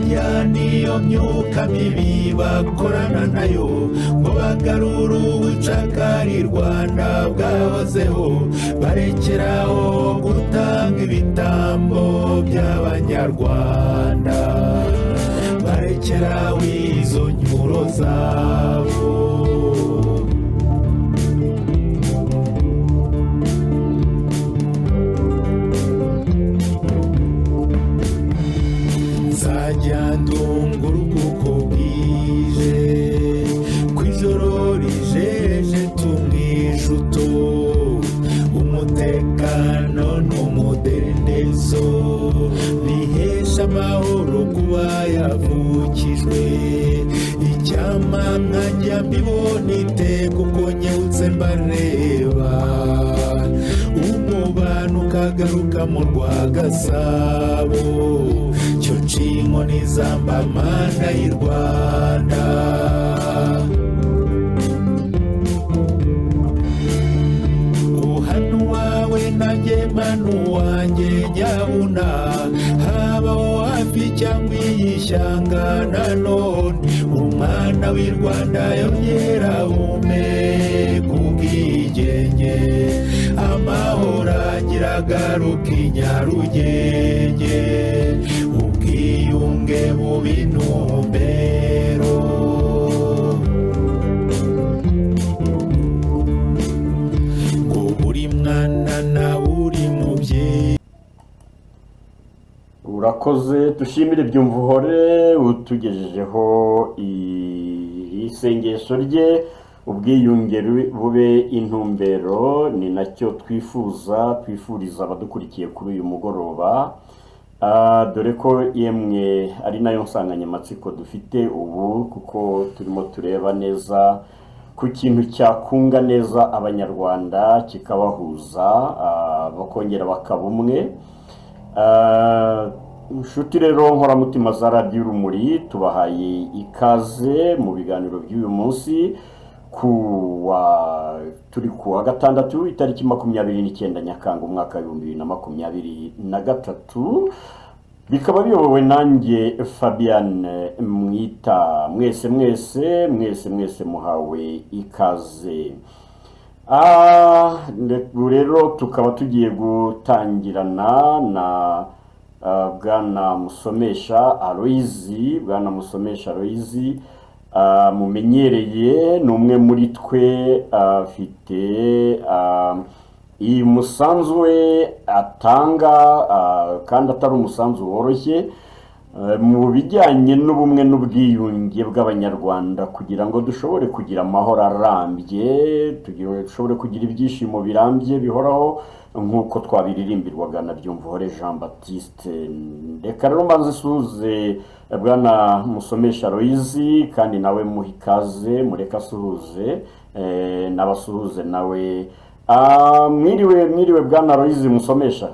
Bibiliya niyo myuka mibi bakorana nayo ngo bagarure ubucakarirwa bwahozeho barekeraho gutanga ibitambo by'abanyarwanda barekeraho izo nyuro zabo nzajya ndunga urukuko bwije ku ijoro rijeje tumwijuto umutekano n'umudendezo bihesha amahoro kuba yavukijwe icyama nkajya mbibona iteka uko nyewutse mbareba umubano ukagaruka mu rwa gasabo cyo nshingoni zamba amanda y'i rwanda uhanu wawe nanjye manu wanjye nyabuna habaho hafi cyangwa iyi shyanga nanone umwana w'i rwanda yongera ume kubwigenge amahoro agiragaruka i nyarugenge ubwiyunge bubi ntumbero ngo buri mwana na buri mubyeyi urakoze dushimire byumva uhore utugejejeho iri sengesho rye ubwiyunge ru- bube intumbero ni nacyo twifuza twifuriza abadukurikiye kuri uyu mugoroba Ah, dore ko yemwe ari nayo nsanganyamatsiko dufite ubu kuko turimo tureba neza ku kintu cyakunga neza abanyarwanda kikabahuza ah, bakongera bakaba umwe Ah, inshuti rero nkoramutima za radiyo urumuri tubahaye ikaze mu biganiro by'uyu munsi ku wa turi ku wa gatandatu itariki makumyabiri n'icyenda nyakanga umwaka w'ibihumbi bibiri na makumyabiri na gatatu bikaba biyobowe nanjye fabian mwita mwese mwese mwese mwese muhawe ikaze Ah, nde- ubu rero tukaba tugiye gutangirana na ah, bwana musomesha aloyizi bwana musomesha aloyizi ah, mumenyereye ni umwe muri twe ah, afite ah, iyi musanzu we atanga ah, kandi atari umusanzu woroshye Eh, mu bijyanye n'ubumwe n'ubwiyunge bw'abanyarwanda kugira ngo dushobore kugira amahoro arambye tugira- dushobore kugira ibyishimo birambye bihoraho nk'uko twabiririmbirwaga na byumvuhore jean baptiste reka rero mbanze suhuze eh, bwana musomesha loyizi kandi nawe muha ikaze mureke asuhuze eh, n'abasuhuze nawe Ah, mwiriwe mwiriwe bwana loyizi musomesha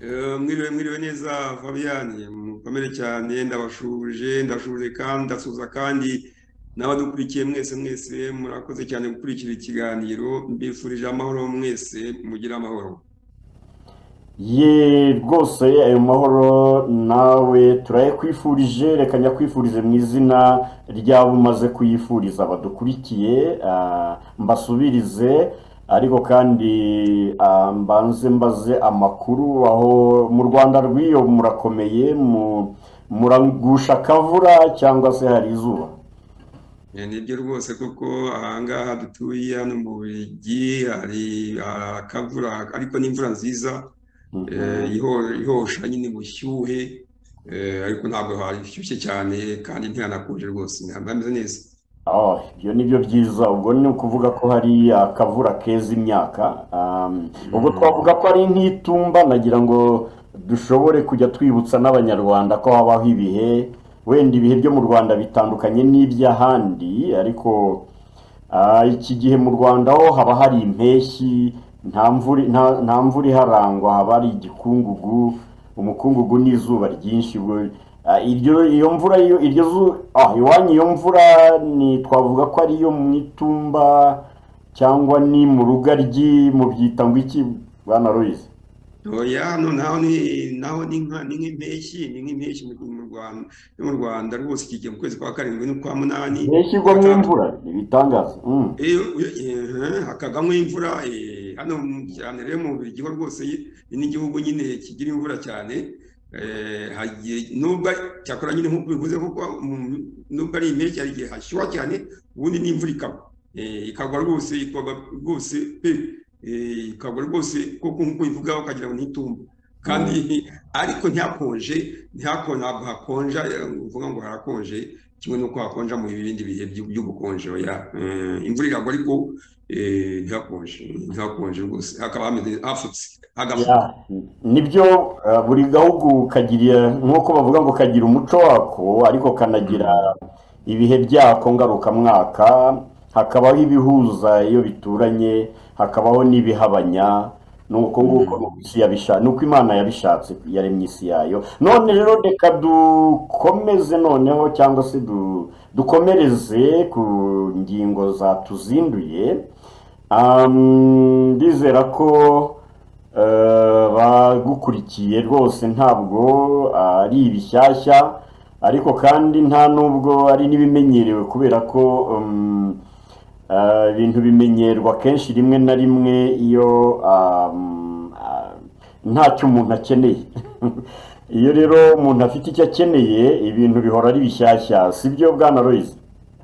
Eh, mwiriwe mwiriwe neza fabian mukomere cyane ndabashuje ndashuje kandi ndasuhuza kandi n'abadukurikiye mwese mwese murakoze cyane gukurikira ikiganiro mbifurije amahoro mwese mugire amahoro ye rwose ayo mahoro nawe turayakwifurije reka nyakwifurize mu izina ry'abo umaze kuyifuriza badukurikiye ah, mbasubirize ariko kandi ah, mbanze mbaze amakuru aho mu rwanda rw'iyo murakomeye mu- muragusha akavura cyangwa se hari izuba Eh, nibyo rwose kuko ahangaha dutuye hano mu bubiligi hari akavura ariko n'imvura nziza eh, iho- ihosha nyine ubushyuhe eh, ariko ntabwo hashyushye cyane kandi ntihanakonje rwose hameze neza Oh, ibyo ni byo byiza ubwo ni ukuvuga ko hari akavura keza imyaka Um, ubwo twavuga ko ari nk'itumba nagira ngo dushobore kujya twibutsa n'abanyarwanda ko habaho ibihe wenda ibihe byo mu rwanda bitandukanye n'iby'ahandi ariko ah, iki gihe mu rwanda ho haba hari impeshyi nta mvura nta- nta mvura iharangwa haba hari igikungugu umukungugu n'izuba ryinshi ubwo ah, iryo iyo mvura iyo iryo zu- ah, iwanyu iyo mvura ni twavuga ko ari iyo mu itumba cyangwa ni mu rugaryi mubyita ngo iki bwana Louise Oya hano naho ni naho ni nka ni nk'impeshyi ni nk'impeshyi mu mu Rwanda yo mu Rwanda rwose ikigiye mu kwezi kwa karindwi n'ukwa munani ntishyirwamo imvura ni ibitangaza Mm. iyo hakagamo imvura eh, hano mu- cyane rero mu Bubiligi ho rwose ni n'igihugu nyine kigira imvura cyane eh, hagiye- nubwo cyakora nyine nk'uko bivuze kuko mu- nubwo ari impeshyi hari igihe hashyuha cyane ubundi n'imvura ikagwa Eh, ikagwa rwose ikagwa rwose pe Eh, ikagwa rwose kuko nk'uko bivuga ukagira ngo ntitumba kandi ariko ntihakonje ntihako ntabwo hakonja eh, uvuga ngo harakonje kimwe n'uko hakonja mu bindi bihe by'u- by'ubukonje oya Eh, imvura iragwa ariko eh, ntihakonje ntihakonje rwose hakaba hameze hafutse hagafutse Ya, nibyo eh, buri gahugu kagira nk'uko bavuga ngo kagira umuco wako ariko kanagira ibihe byako ngarukamwaka hakabaho ibihuza iyo bituranye hakabaho n'ibihabanya ni uko nguko ni uko isi yabisha- ni uko imana yabishatse yaremye isi yayo none rero reka dukomeze noneho cyangwa se du- dukomereze ku ngingo zatuzinduye Am, ndizera ko eh, bagukurikiye rwose ntabwo ari ibishyashya ariko kandi nta nubwo ari n'ibimenyerewe kubera ko um, eh, ibintu bimenyerwa kenshi rimwe na rimwe iyo um, ah, ntacyo umuntu akeneye iyo rero umuntu afite icyo akeneye ibintu bihora ari bishyashya sibyo bwana Loise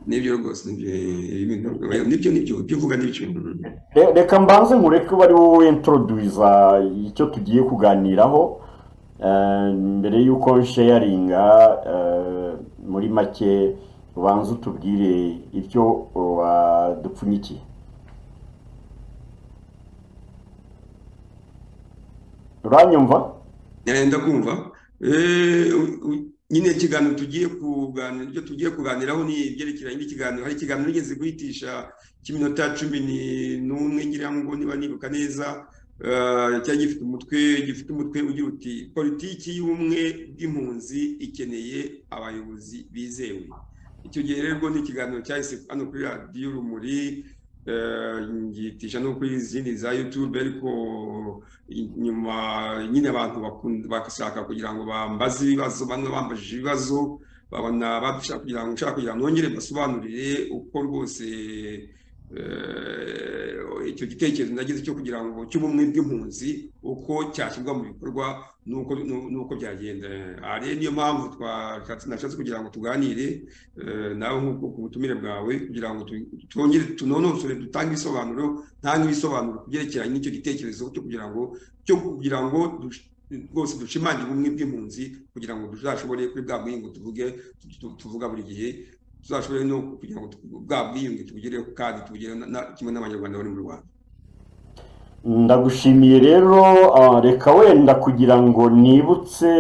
nibyo rwose nibyo eh, ibintu oya, nibyo nibyo ibyo uvuga nibyo Mm. Re- reka mbanze nkureke ko ari wowe introduza icyo tugiye kuganiraho eh, mbere y'uko sharinga eh, muri make ubanza utubwire ibyo wadupfunyikiye uranyumva Eh, ndakumva Eh, u- u- nyine ikiganiro tugiye kuganira ibyo tugiye kuganiraho ni ibyerekeranye n'ikiganiro hari ikiganiro nigeze guhitisha cy'iminota cumi ni- n'umwe ngira ngo niba nibuka neza eh, cyari gifite umutwe gifite umutwe ugira uti politiki y'ubumwe bw'impunzi ikeneye abayobozi bizewe icyo gihe rero ni ikiganiro cyahise hano kuri radiyo urumuri eh, ngihitisha no kuri izindi za yutube ariko nyuma nyine abantu bakunda- bagashaka kugira ngo bambaze ibibazo bamwe bambajije ibibazo babona bashaka kugira ngo nshaka kugira ngo nongere mbasobanurire uko rwose eh, icyo gitekerezo nagize cyo kugira ngo cy'ubumwe bw'impunzi uko cyashyirwa mu bikorwa n'uko n'u- n'uko byagenda aha rero niyo mpamvu twashatse nashatse kugira ngo tuganire eh, nawe nk'uko ku butumire bwawe kugira ngo tu- twongere tunonosore dutange ibisobanuro ntange ibisobanuro ku byerekeranye n'icyo gitekerezo cyo kugira ngo cyo kugira ngo dush- rwose dushimangire ubumwe bw'impunzi kugira ngo tuzashobore kuri bwa bwiyunge tuvuge tu- tu- tuvuga buri gihe tuzashobore no kugira ngo tu- bwa bwiyunge tubugereho kandi tubugereho na- na- kimwe n'abanyarwanda bari mu rwanda ndagushimiye rero ah, reka wenda kugira ngo nibutse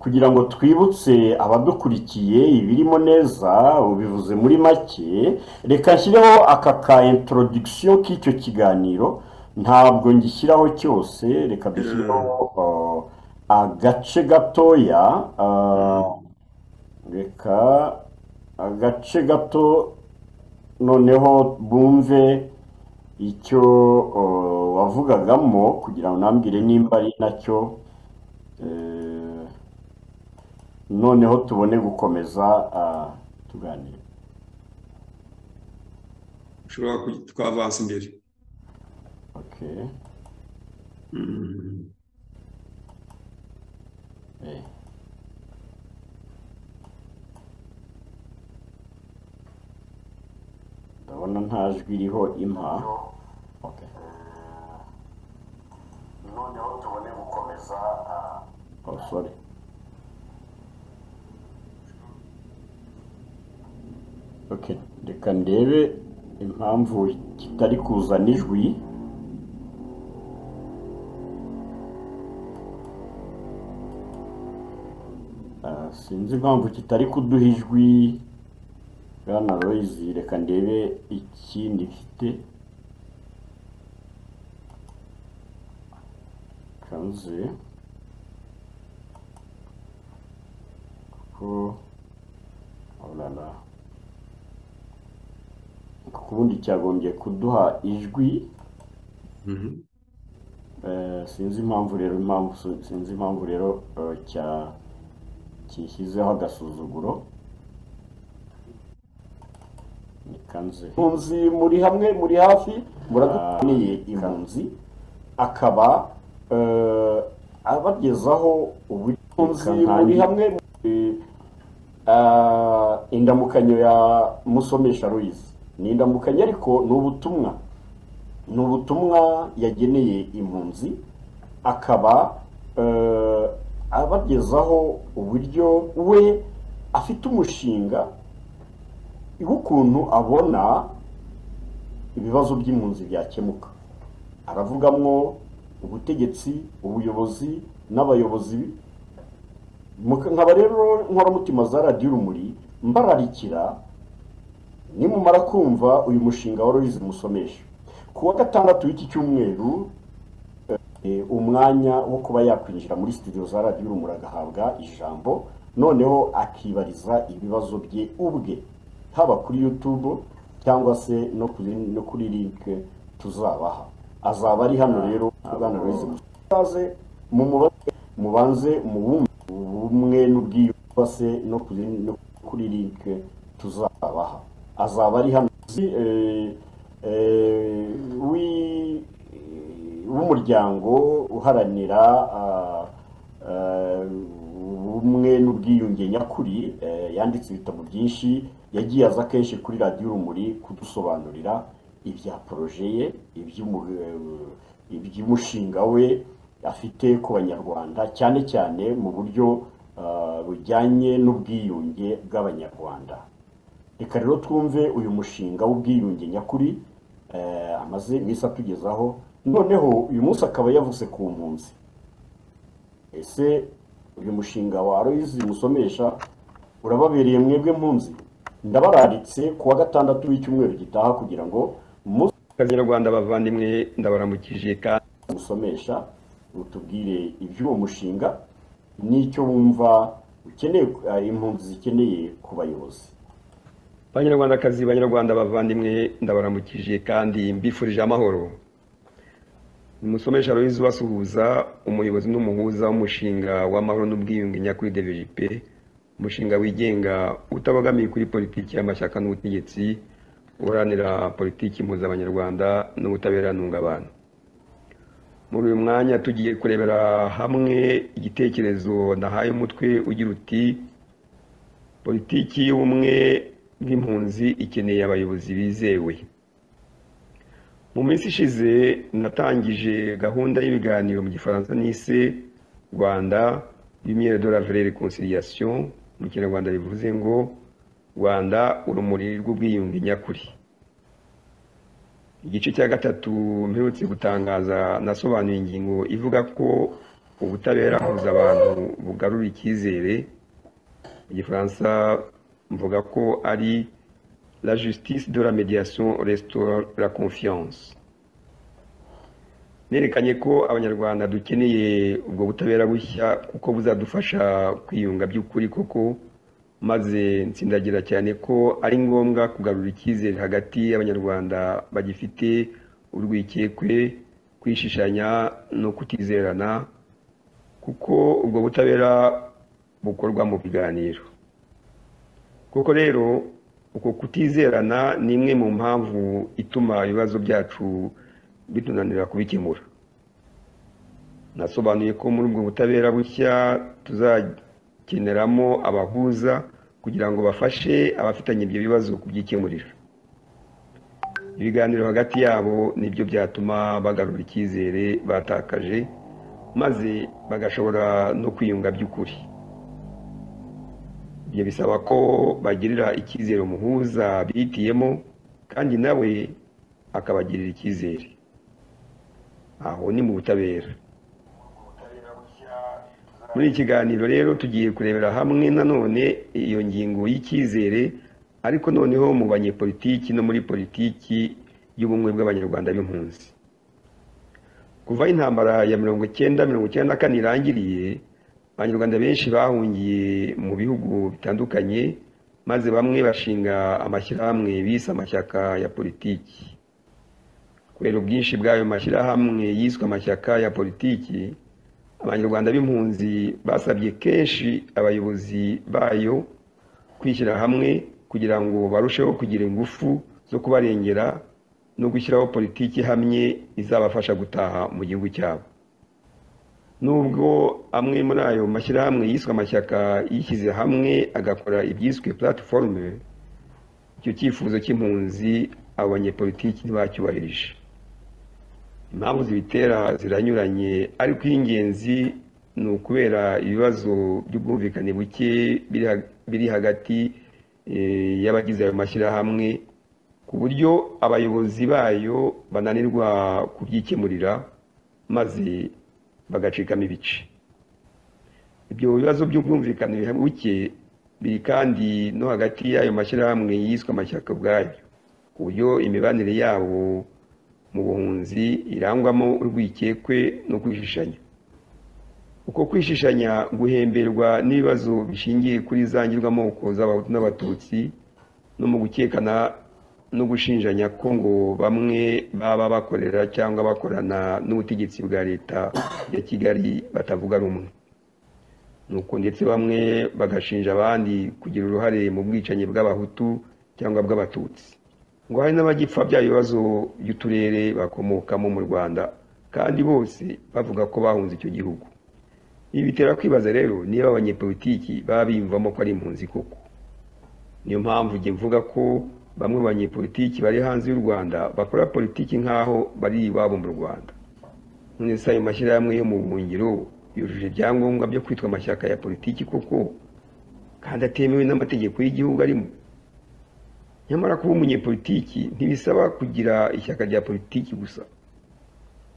kugira ngo twibutse abadukurikiye ibirimo neza ubivuze muri make reka nshyireho aka ka introduction k'icyo kiganiro ntabwo ngishyiraho cyose reka dushyireho ah, agace gatoya ah, reka agace gato noneho bumve icyo eh, wavugagamo kugira ngo unambwire nimba ari nacyo eh, noneho tubone gukomeza ah, tuganire dushobora kugi- twavansa imbere okay Mm. eh. ndabona nta jwi iriho impa okay noneho tubone gukomeza oh sorry okay reka ndebe impamvu kitari kuzana ijwi Ah, sinzi impamvu kitari kuduha ijwi bwana Loise reka ndebe ikindi mfite kanze ko orara ku bundi cyagombye kuduha ijwi Mhm. Eh, sinzi impamvu rero impamvu sinzi impamvu rero eh, cya kishyizeho agasuzuguro ni kanze impunzi muri hamwe muri hafi muradukaniye impunzi akaba eh, abagezaho uburyo impunzi muri hamwe Eh, indamukanyo ya musomesha Louise ni indamukanyo ariko ni ubutumwa ni ubutumwa yageneye impunzi akaba eh, abagezaho uburyo we afite umushinga w'ukuntu abona ibibazo by'impunzi byakemuka aravugamwo ubutegetsi ubuyobozi n'abayobozi Muka- nkaba rero inkoramutima za radiyo urumuri mbararikira nimumara kumva uyu mushinga wa Louise musomesha ku wa gatandatu w'iki cyumweru eh, umwanya wo kuba yakwinjira muri studio za radiyo urumuri agahabwa ijambo noneho akibariza ibibazo bye ubwe haba kuri youtube cyangwa se no kuri no kuri link tuzabaha azaba ari hano rero bwana Louise musaze mumubaze mubanze muwumve ubumwe n'ubwiyubase no kuri no kuri link tuzabaha azaba ari hano eh, eh, wi- w'umuryango uharanira ah, eh, ubumwe n'ubwiyunge nyakuri eh, yanditse ibitabo byinshi yagiye aza kenshi kuri radiyo urumuri kudusobanurira ibya poroje ye iby'umu- eh, iby'umushinga we afite ku banyarwanda cyane cyane mu buryo ah, bujyanye n'ubwiyunge bw'abanyarwanda reka rero twumve uyu mushinga w'ubwiyunge nyakuri eh, amaze iminsi atugezaho noneho uyu munsi akaba yavuze ku mpunzi ese uyu mushinga wa Aloyizi musomesha urababereye mwebwe mpunzi ndabararitse ku wa gatandatu w'icyumweru gitaha kugira ngo umunsi abanyarwanda bavandimwe ndabaramukije kandi musomesha utubwire iby'uwo mushinga n'icyo wumva ukeneye eh, impunzi zikeneye ku bayobozi banyarwandakazi banyarwanda bavandimwe ndabaramukije kandi mbifurije amahoro umusomesha Louise ubasuhuza umuyobozi n'umuhuza w'umushinga w'amahoro n'ubwiyunge nyakuri DVJP umushinga wigenga utabogamiye kuri politiki y'amashyaka n'ubutegetsi uharanira politiki impuza abanyarwanda n'ubutabera ntungabantu muri uyu mwanya tugiye kurebera hamwe igitekerezo nahaye umutwe ugira uti politiki y'ubumwe bw'impunzi ikeneye abayobozi bizewe mu minsi ishize natangije gahunda y'ibiganiro mu gifaransa n'ise rwanda lumiere de la vraie réconciliation mu kinyarwanda bivuze ngo rwanda urumuri rw'ubwiyunge nyakuri igice cya gatatu mperutse gutangaza nasobanuye ingingo ivuga ko ubutabera buhuza abantu bugarura icyizere mu gifaransa mvuga ko ari la justice de la médiation restaure la confiance nerekanye ko abanyarwanda dukeneye ubwo butabera bushya kuko buzadufasha kwiyunga by'ukuri koko maze nsindagira cyane ko ari ngombwa kugarura icyizere hagati y'abanyarwanda bagifite urwikekwe kwishishanya no kutizerana kuko ubwo butabera bukorwa mu biganiro koko rero uko kutizerana ni imwe mu mpamvu ituma ibibazo byacu bitunanira kubikemura nasobanuye ko muri ubwo butabera bushya tuzakeneramo abahuza kugira ngo bafashe abafitanye ibyo bibazo kubyikemurira ibiganiro hagati yabo nibyo byatuma bagarura icyizere batakaje maze bagashobora no kwiyunga by'ukuri ibyo bisaba ko bagirira icyizere umuhuza bihitiyemo kandi nawe akabagirira icyizere aho ni mu butabera muri iki kiganiro rero tugiye kurebera hamwe nanone iyo ngingo y'icyizere ariko noneho mu banyepolitiki no muri politiki y'ubumwe bw'abanyarwanda b'impunzi kuva aho intambara ya mirongo icyenda mirongo icyenda na kane irangiriye abanyarwanda benshi bahungiye mu bihugu bitandukanye maze bamwe bashinga amashyirahamwe bise amashyaka ya politiki kubera ubwinshi bw'ayo mashyirahamwe yiswe amashyaka ya politiki abanyarwanda b'impunzi basabye kenshi abayobozi bayo kwishyira hamwe kugira ngo barusheho kugira ingufu zo kubarengera no gushyiraho politiki ihamye izabafasha gutaha mu gihugu cyabo nubwo amwe muri ayo mashyirahamwe yiswe amashyaka yishyize hamwe agakora ibyiswe platiforume icyo cyifuzo cy'impunzi abo banyepolitiki ntibacyubahirije impamvu zibitera ziranyuranye ariko iy'ingenzi ni ukubera ibibazo by'ubwumvikane buke biri hagati y'abagize ayo mashyirahamwe ku buryo abayobozi bayo bananirwa kubyikemurira maze bagacikamo ibice ibyo bibazo by'ubwumvikane buke biri kandi no hagati y'ayo mashyirahamwe yiswe amashyaka ubwayo ku buryo imibanire yabo mu buhunzi irangwamo urwikekwe no kwishishanya uko kwishishanya guhemberwa n'ibibazo bishingiye kuri za ngirwamoko z'abahutu n'abatutsi no mu gukekana no gushinjanya ko ngo bamwe baba bakorera cyangwa bakorana n'ubutegetsi bwa leta ya kigali batavuga rumwe nuko ndetse bamwe bagashinja abandi kugira uruhare mu bwicanyi bw'abahutu cyangwa bw'abatutsi ngo hari n'abagipfa bya bibazo by'uturere bakomokamo mu rwanda kandi bose bavuga ko bahunze icyo gihugu ibi bitera kwibaza rero niba abanyepolitiki baba biyumvamo ko ari impunzi koko niyo mpamvu njye mvuga ko bamwe mu banyepolitiki bari hanze y'u rwanda bakora politiki nk'aho bari iwabo mu rwanda none se ayo mashyirahamwe yo mu buhungiro yujuje ibyangombwa byo kwitwa amashyaka ya politiki koko kandi atemewe n'amategeko y'igihugu arimo nyamara kuba umunyepolitiki ntibisaba kugira ishyaka rya politiki gusa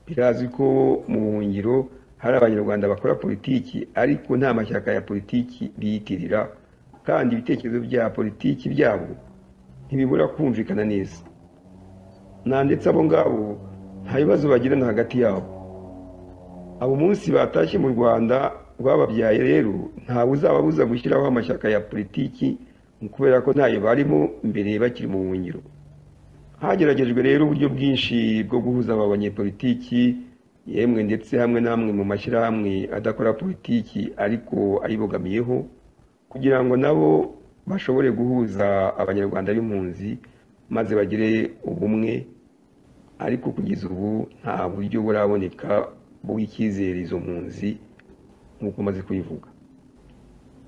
birazwi ko mu buhungiro hari abanyarwanda bakora politiki ariko nta mashyaka ya politiki biyitirira kandi ibitekerezo bya politiki byabo ntibibura kumvikana neza nta ndetse abo ngabo nta bibazo bagirana hagati yabo abo munsi batashye mu rwanda rwababyaye rero ntawe uzababuza gushyiraho amashyaka ya politiki kubera ko ntayo barimo mbere bakiri mu buhungiro hageragejwe rero uburyo bwinshi bwo guhuza aba banyepolitiki yemwe ndetse hamwe n'amwe mu mashyirahamwe adakora politiki ariko ayibogamiyeho kugira ngo nabo bashobore guhuza abanyarwanda b'impunzi maze bagire ubumwe ariko kugeza ubu nta buryo buraboneka bw'icyizere izo mpunzi nk'uko umaze kubivuga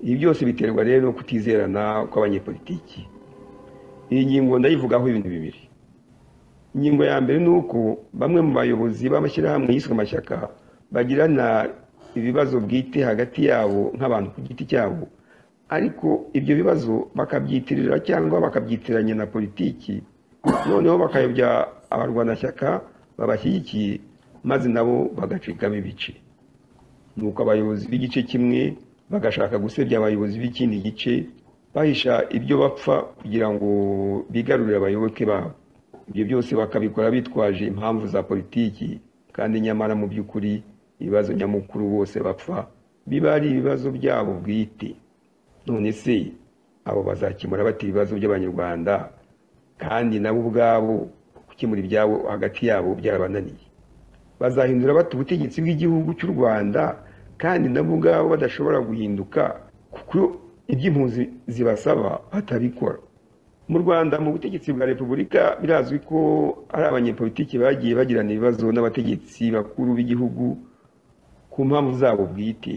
ibi byose biterwa rero no kutizerana kw'abanyepolitiki iyi ngingo ndayivugaho ibintu bibiri ingingo ya mbere ni uko bamwe mu bayobozi b'amashyirahamwe yiswe amashyaka bagirana ibibazo bwite hagati yabo nk'abantu ku giti cyabo ariko ibyo bibazo bakabyitirira cyangwa bakabyitiranya na politiki noneho bakayobya abarwanashyaka babashyigikiye maze nabo bagacikamo ibice ni uko abayobozi b'igice kimwe bagashaka gusebya abayobozi b'ikindi gice bahisha ibyo bapfa kugira ngo bigarurire abayoboke babo ibyo byose bakabikora bitwaje impamvu za politiki kandi nyamara mu by'ukuri ibibazo nyamukuru bose bapfa biba ari ibibazo byabo bwite none se abo bazakemura bati ibibazo by'abanyarwanda kandi nabo ubwabo gukemura ibyabo hagati yabo byarabananiye bazahindura bati ubutegetsi bw'igihugu cy'u rwanda kandi nabo ubwabo badashobora guhinduka kuko iby'impunzi zibasaba batabikora mu rwanda mu butegetsi bwa repubulika birazwi ko hari abanyepolitiki bagiye bagirana ibibazo n'abategetsi bakuru b'igihugu ku mpamvu zabo bwite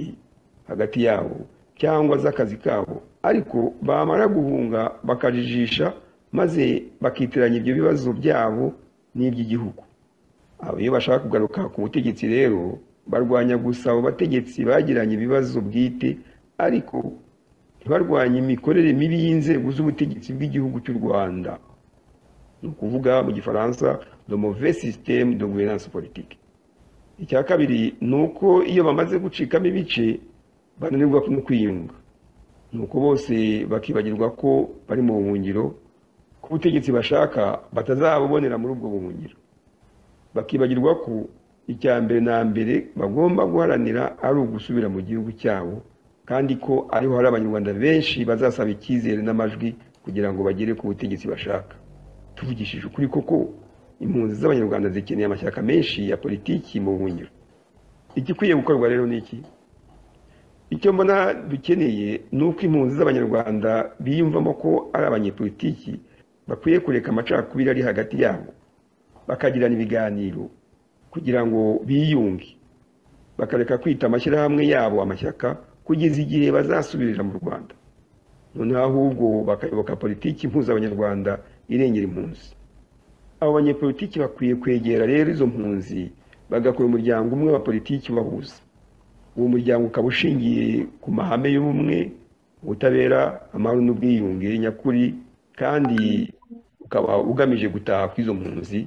hagati yabo cyangwa z'akazi kabo ariko bamara guhunga bakajijisha maze bakitiranya ibyo bibazo byabo n'iby'igihugu abo iyo bashaka kugaruka ku butegetsi rero barwanya gusa abo bategetsi bagiranye ibibazo bwite ariko ntibarwanye imikorere mibi y'inzego z'ubutegetsi bw'igihugu cy'u rwanda ni ukuvuga mu gifaransa le mauvais système de gouvernance politique icya kabiri ni uko iyo bamaze gucikamo ibice bananirwa no kwiyunga ni uko bose bakibagirwa ko bari mu buhungiro ko ubutegetsi bashaka batazabubonera muri ubwo buhungiro bakibagirwa ko icya mbere na mbere bagomba guharanira ari ugusubira mu gihugu cyabo kandi ko ariho hari abanyarwanda benshi bazasaba icyizere n'amajwi kugira ngo bagere ku butegetsi bashaka tuvugishije ukuri koko impunzi z'abanyarwanda zikeneye amashyaka menshi ya politiki mu buhungiro igikwiye gukorwa rero ni iki icyo mbona dukeneye ni uko impunzi z'abanyarwanda biyumvamo ko ari abanyepolitiki bakwiye kureka amacakubiri ari hagati yabo bakagirana ibiganiro kugira ngo biyunge bakareka kwita amashyirahamwe yabo amashyaka kugeza igihe bazasubirira mu rwanda noneho ahubwo bakayoboka politiki impuza abanyarwanda irengera impunzi abo banyepolitiki bakwiye kwegera rero izo mpunzi bagakora umuryango umwe wa politiki ubahuza uwo muryango ukaba ushingiye ku mahame y'ubumwe ubutabera amahoro n'ubwiyunge nyakuri kandi ukaba ugamije gutaha kw'izo mpunzi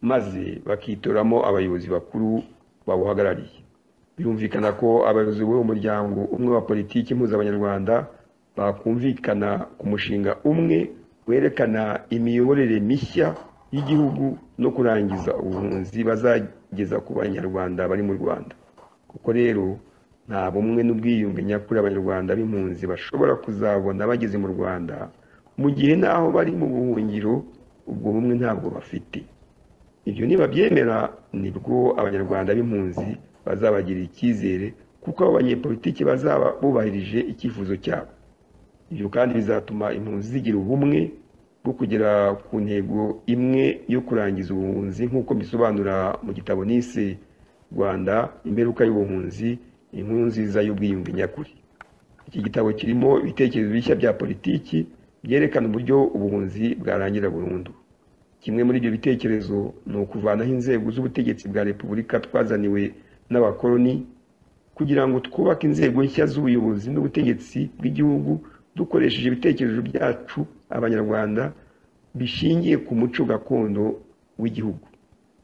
maze bakitoramo abayobozi bakuru bawuhagarariye birumvikana ko abayobozi b'uwo muryango umwe wa politiki mpuzabanyarwanda bakumvikana ku mushinga umwe werekana imiyoborere mishya y'igihugu no kurangiza ubuhunzi bazageza ku banyarwanda bari mu rwanda kuko rero nta bumwe n'ubwiyunge nyakuri abanyarwanda b'impunzi bashobora kuzabona bageze mu rwanda mu gihe n'aho bari mu buhungiro ubwo bumwe ntabwo bafite ibyo nibabyemera nibwo abanyarwanda b'impunzi bazabagirira icyizere kuko abo banyepolitiki bazaba bubahirije icyifuzo cyabo ibyo kandi bizatuma impunzi zigira ubumwe bwo kugera ku ntego imwe yo kurangiza ubuhunzi nk'uko bisobanura mu gitabo nise rwanda imberuka y'ubuhunzi inkuru nziza y'ubwiyunge nyakuri iki gitabo kirimo ibitekerezo bishya bya politiki byerekana uburyo ubuhunzi bwarangira burundu kimwe muri ibyo bitekerezo ni ukuvanaho inzego z'ubutegetsi bwa repubulika twazaniwe n'abakoloni kugira ngo twubake inzego nshya z'ubuyobozi n'ubutegetsi bw'igihugu dukoresheje ibitekerezo byacu abanyarwanda bishingiye ku muco gakondo w'igihugu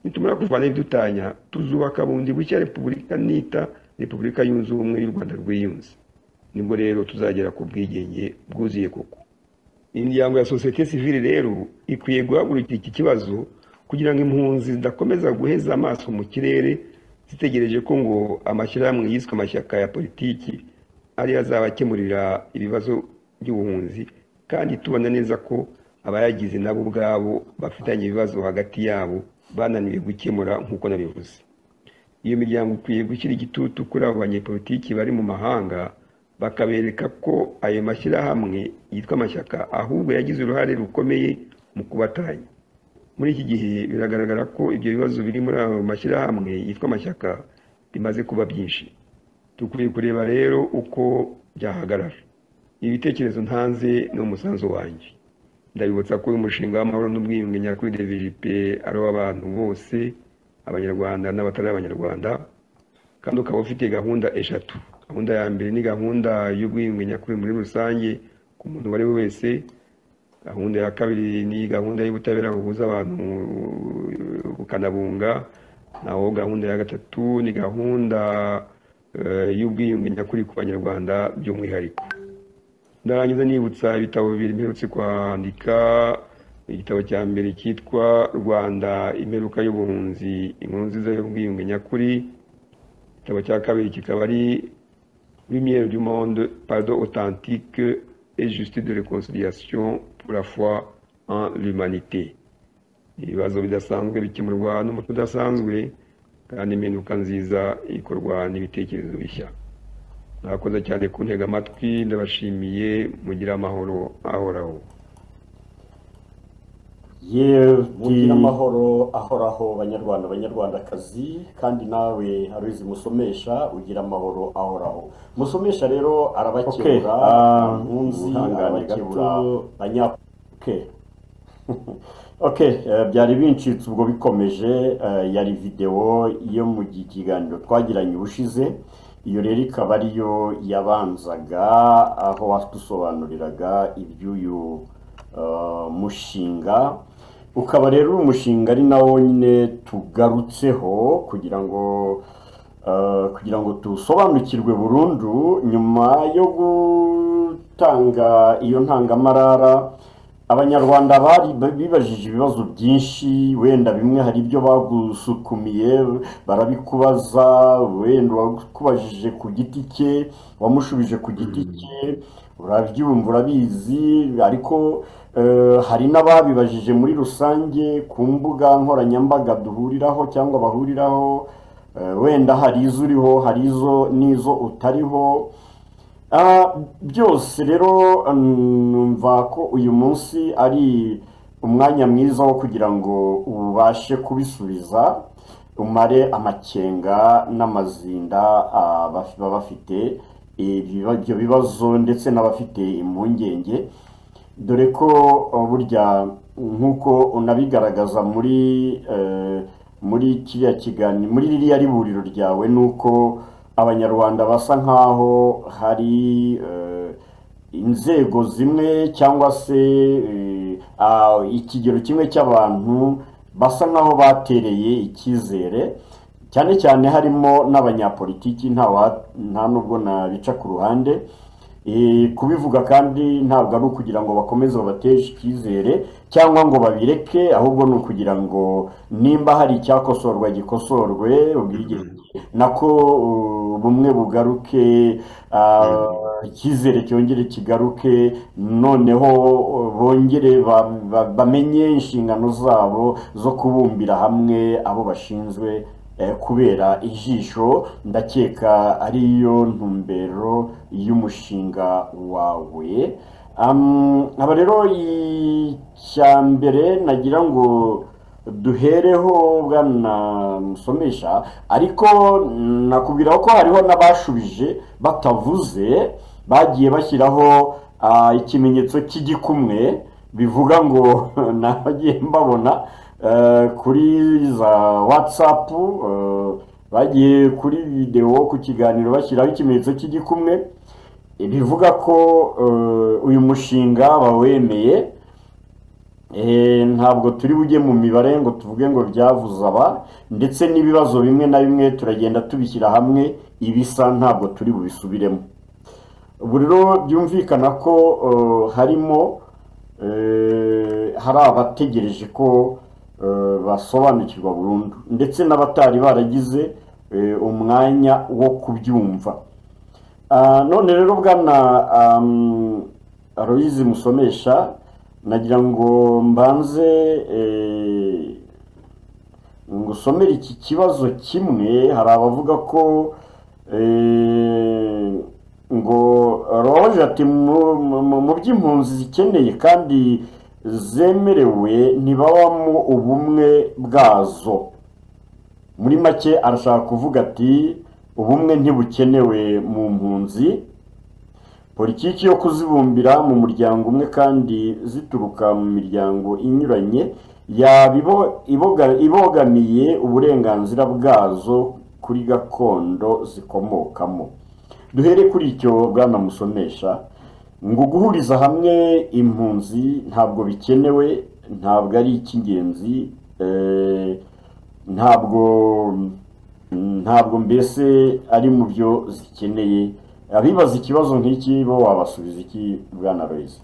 nitumara kuvana ibidutanya tuzubaka bundi bushya repubulika nita repubulika yunze ubumwe y'u rwanda rwiyunze nibwo rero tuzagera ku bwigenge bwuzuye koko imiryango ya sosiyete sivile rero ikwiye guhagurukira iki kibazo kugira ngo impunzi zidakomeza guheza amaso mu kirere zitegereje ko ngo amashyirahamwe yiswe amashyaka ya politiki ariyo azabakemurira ibibazo by'ubuhunzi kandi tubona neza ko abayagize nabo ubwabo bafitanye ibibazo hagati yabo bananiwe gukemura nk'uko nabivuze iyo miryango ikwiye gushyira igitutu kuri abo banyepolitiki bari mu mahanga bakabereka ko ayo mashyirahamwe yitwa amashyaka ahubwo yagize uruhare rukomeye mu kubatanya muri iki gihe biragaragara ko ibyo bibazo biri muri ayo mashyirahamwe yitwa amashyaka bimaze kuba byinshi dukwiye kureba rero uko byahagarara ibitekerezo ntanze ni umusanzu wanjye ndabibutsa ko uyu mushinga w'amahoro n'ubwiyunge nyakuri devijipe ari uw'abantu bose abanyarwanda n'abatari abanyarwanda kandi ukaba ufite gahunda eshatu gahunda ya mbere ni gahunda y'ubwiyunge nyakuri muri rusange ku muntu uwo ari we wese gahunda ya kabiri ni gahunda y'ubutabera buhuza abantu bukanabunga naho gahunda ya gatatu ni gahunda y'ubwiyunge nyakuri ku banyarwanda by'umwihariko ndarangiza nibutsa ibitabo bibiri mperutse kwandika igitabo cya mbere cyitwa rwanda imperuka y'ubuhunzi inkuru nziza y'ubwiyunge nyakuri igitabo cya kabiri kikaba ari lumière du monde pardon authentique et justice de réconciliation pour la foi en l'humanité ibibazo bidasanzwe bikemurwa n'umuco udasanzwe kandi imperuka nziza ikorwa n'ibitekerezo bishya mwakoze cyane kuntega amatwi ndabashimiye mugira amahoro ahoraho mugira amahoro ahoraho banyarwanda banyarwandakazi kandi nawe haruzi musomesha ugira amahoro ahoraho musomesha rero arabakebura nkunzi arabakebura banyapuke ok byari bincitse ubwo bikomeje yari videwo yo mu kiganiro twagiranye ubushize iyo rero ikaba ariyo yabanzaga aho watusobanuriraga iby'uyu mushinga ukaba rero uri umushinga ari nawo nyine tugarutseho kugira ngo kugira ngo dusobanukirwe burundu nyuma yo gutanga iyo ntangamarara abanyarwanda bari bibajije ibibazo byinshi wenda bimwe hari ibyo bagusukumiye barabikubaza wenda wakubajije ku giti cye wamushubije ku giti cye urabyumva urabizi ariko hari n'ababibajije muri rusange ku mbuga nkoranyambaga duhuriraho cyangwa bahuriraho Eh, wenda hari izo uriho hari izo n'izo utariho Ah, byose rero numva ko uyu munsi ari umwanya mwiza wo kugira ngo ubashe kubisubiza umare amakenga n'amazinda ah, baf- baba bafite ibyo ibyo bibazo ndetse n'abafite impungenge dore ko uh, burya nk'uko unabigaragaza muri eh, muri kiriya kiganiro muri ririya riburiro ryawe ni uko abanyarwanda basa nk'aho hari eh, inzego zimwe cyangwa se eh, ah, ikigero kimwe cy'abantu basa nk'aho batereye icyizere cyane cyane harimo n'abanyapolitiki ntawa- nta nubwo nabica ku ruhande Eh, kubivuga kandi ntabwo ari ukugira ngo bakomeze babateshe icyizere cyangwa ngo babireke ahubwo ni ukugira ngo nimba hari icyakosorwa gikosorwe ubwigenge nako uh, bumwe bugaruke uh, icyizere cyongere kigaruke noneho uh, bongere ba- ba- bamenye inshingano zabo zo kubumbira hamwe abo bashinzwe eh, kubera ijisho ndakeka ariyo ntumbero y'umushinga wawe Um, aba rero icya mbere nagira ngo duhereho bwana musomesha ariko nakubwira ko hariho n'abashubije batavuze bagiye bashyiraho ah, ikimenyetso cy'igikumwe bivuga ngo nagiye mbabona eh, kuri za watsapu eh, bagiye kuri videwo ku kiganiro bashyiraho ikimenyetso cy'igikumwe bivuga ko eh, uyu mushinga bawemeye Eh, ntabwo turi bujye mu mibare ngo tuvuge ngo byavuze aba ndetse n'ibibazo bimwe na bimwe turagenda tubishyira hamwe ibisa ntabwo turi bubisubiremo ubu rero byumvikana ko eh, harimo eh, hari abategereje ko eh, basobanukirwa burundu ndetse n'abatari baragize eh, umwanya wo kubyumva Ah, none rero bwana am, Aloyizi musomesha nagira ngo mbanze eh, ngusomere iki kibazo kimwe hari abavuga ko eh, ngo roje ati "Mu- mu mu- mu by'impunzi zikeneye kandi zemerewe ntibabamo ubumwe bwazo muri make arashaka kuvuga ati ubumwe ntibukenewe mu mpunzi politiki yo kuzibumbira mu muryango umwe kandi zituruka mu miryango inyuranye yaba ibo- iboga- ibogamiye uburenganzira bwazo kuri gakondo zikomokamo duhere kuri icyo bwana musomesha ngo guhuriza hamwe impunzi ntabwo bikenewe ntabwo ari icy'ingenzi eh, ntabwo ntabwo mbese ari mu byo zikeneye abibaza ikibazo nk'iki bo wabasubiza iki bwana royizi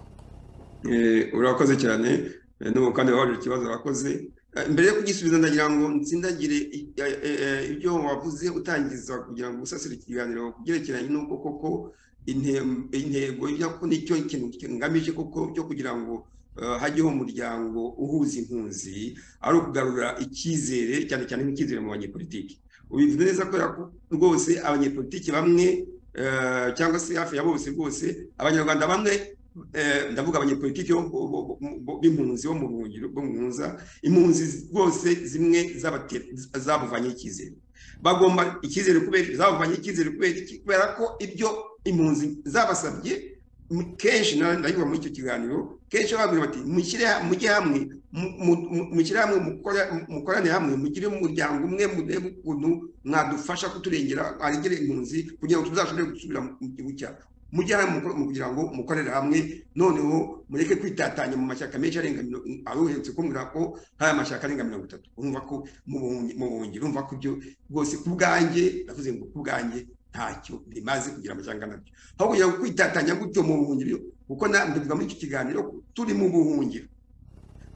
Eh, urakoze cyane Eh, n'ubu kandi wabajije ikibazo urakoze Eh, mbere yo kugisubiza ndagira ngo ntsindagire i- eh, eh, eh, ibyo wavuze utangiza kugira ngo usasire ikiganiro ku byerekeranye n'uko koko inte- intego ya ko nicyo ikintu kigamije koko cyo kugira ngo eh, hajyeho umuryango uhuza impunzi ari ukugarura icyizere cyane cyane nk'icyizere mu banyepolitiki ubivuze neza kubera ko rwose abanyepolitiki bamwe eh, cyangwa se hafi ya bose rwose abanyarwanda bamwe eh, ndavuga abanyepolitiki bo- bo- bo- bo- b'impunzi bo mu buhungiro bo mu mpunza impunzi rwose zimwe zabate- zabuvanye icyizere bagomba icyizere kubera zabuvanye icyizere kubera iki kubera ko ibyo impunzi zabasabye m- kenshi na- ndabivuga muri icyo kiganiro kenshi bababwira bati mushyire ha- mujye hamwe mu- mu- mu- mushyire hamwe mukora- mukorane hamwe mugire umuryango umwe murebe ukuntu mwadufasha kuturengera arengere impunzi kugira ngo tuzashobore gusubira mu gihugu cyacu mujye hamwe mukore- mu kugira ngo mukorere hamwe noneho mureke kwitatanya mu mashyaka menshi arenga mino- aba uherutse kumbwira ko hari amashyaka arenga mirongo itatu urumva ko mu buhungi- mu buhungiro urumva ko ibyo rwose ku bwanjye ndavuze ngo ku bwanjye ntacyo bimaze kugira amashyaka nabyo aho kugira ngo kwitatanya gutyo mu buhungiro kuko na mbivuga muri iki kiganiro ko turi mu buhungiro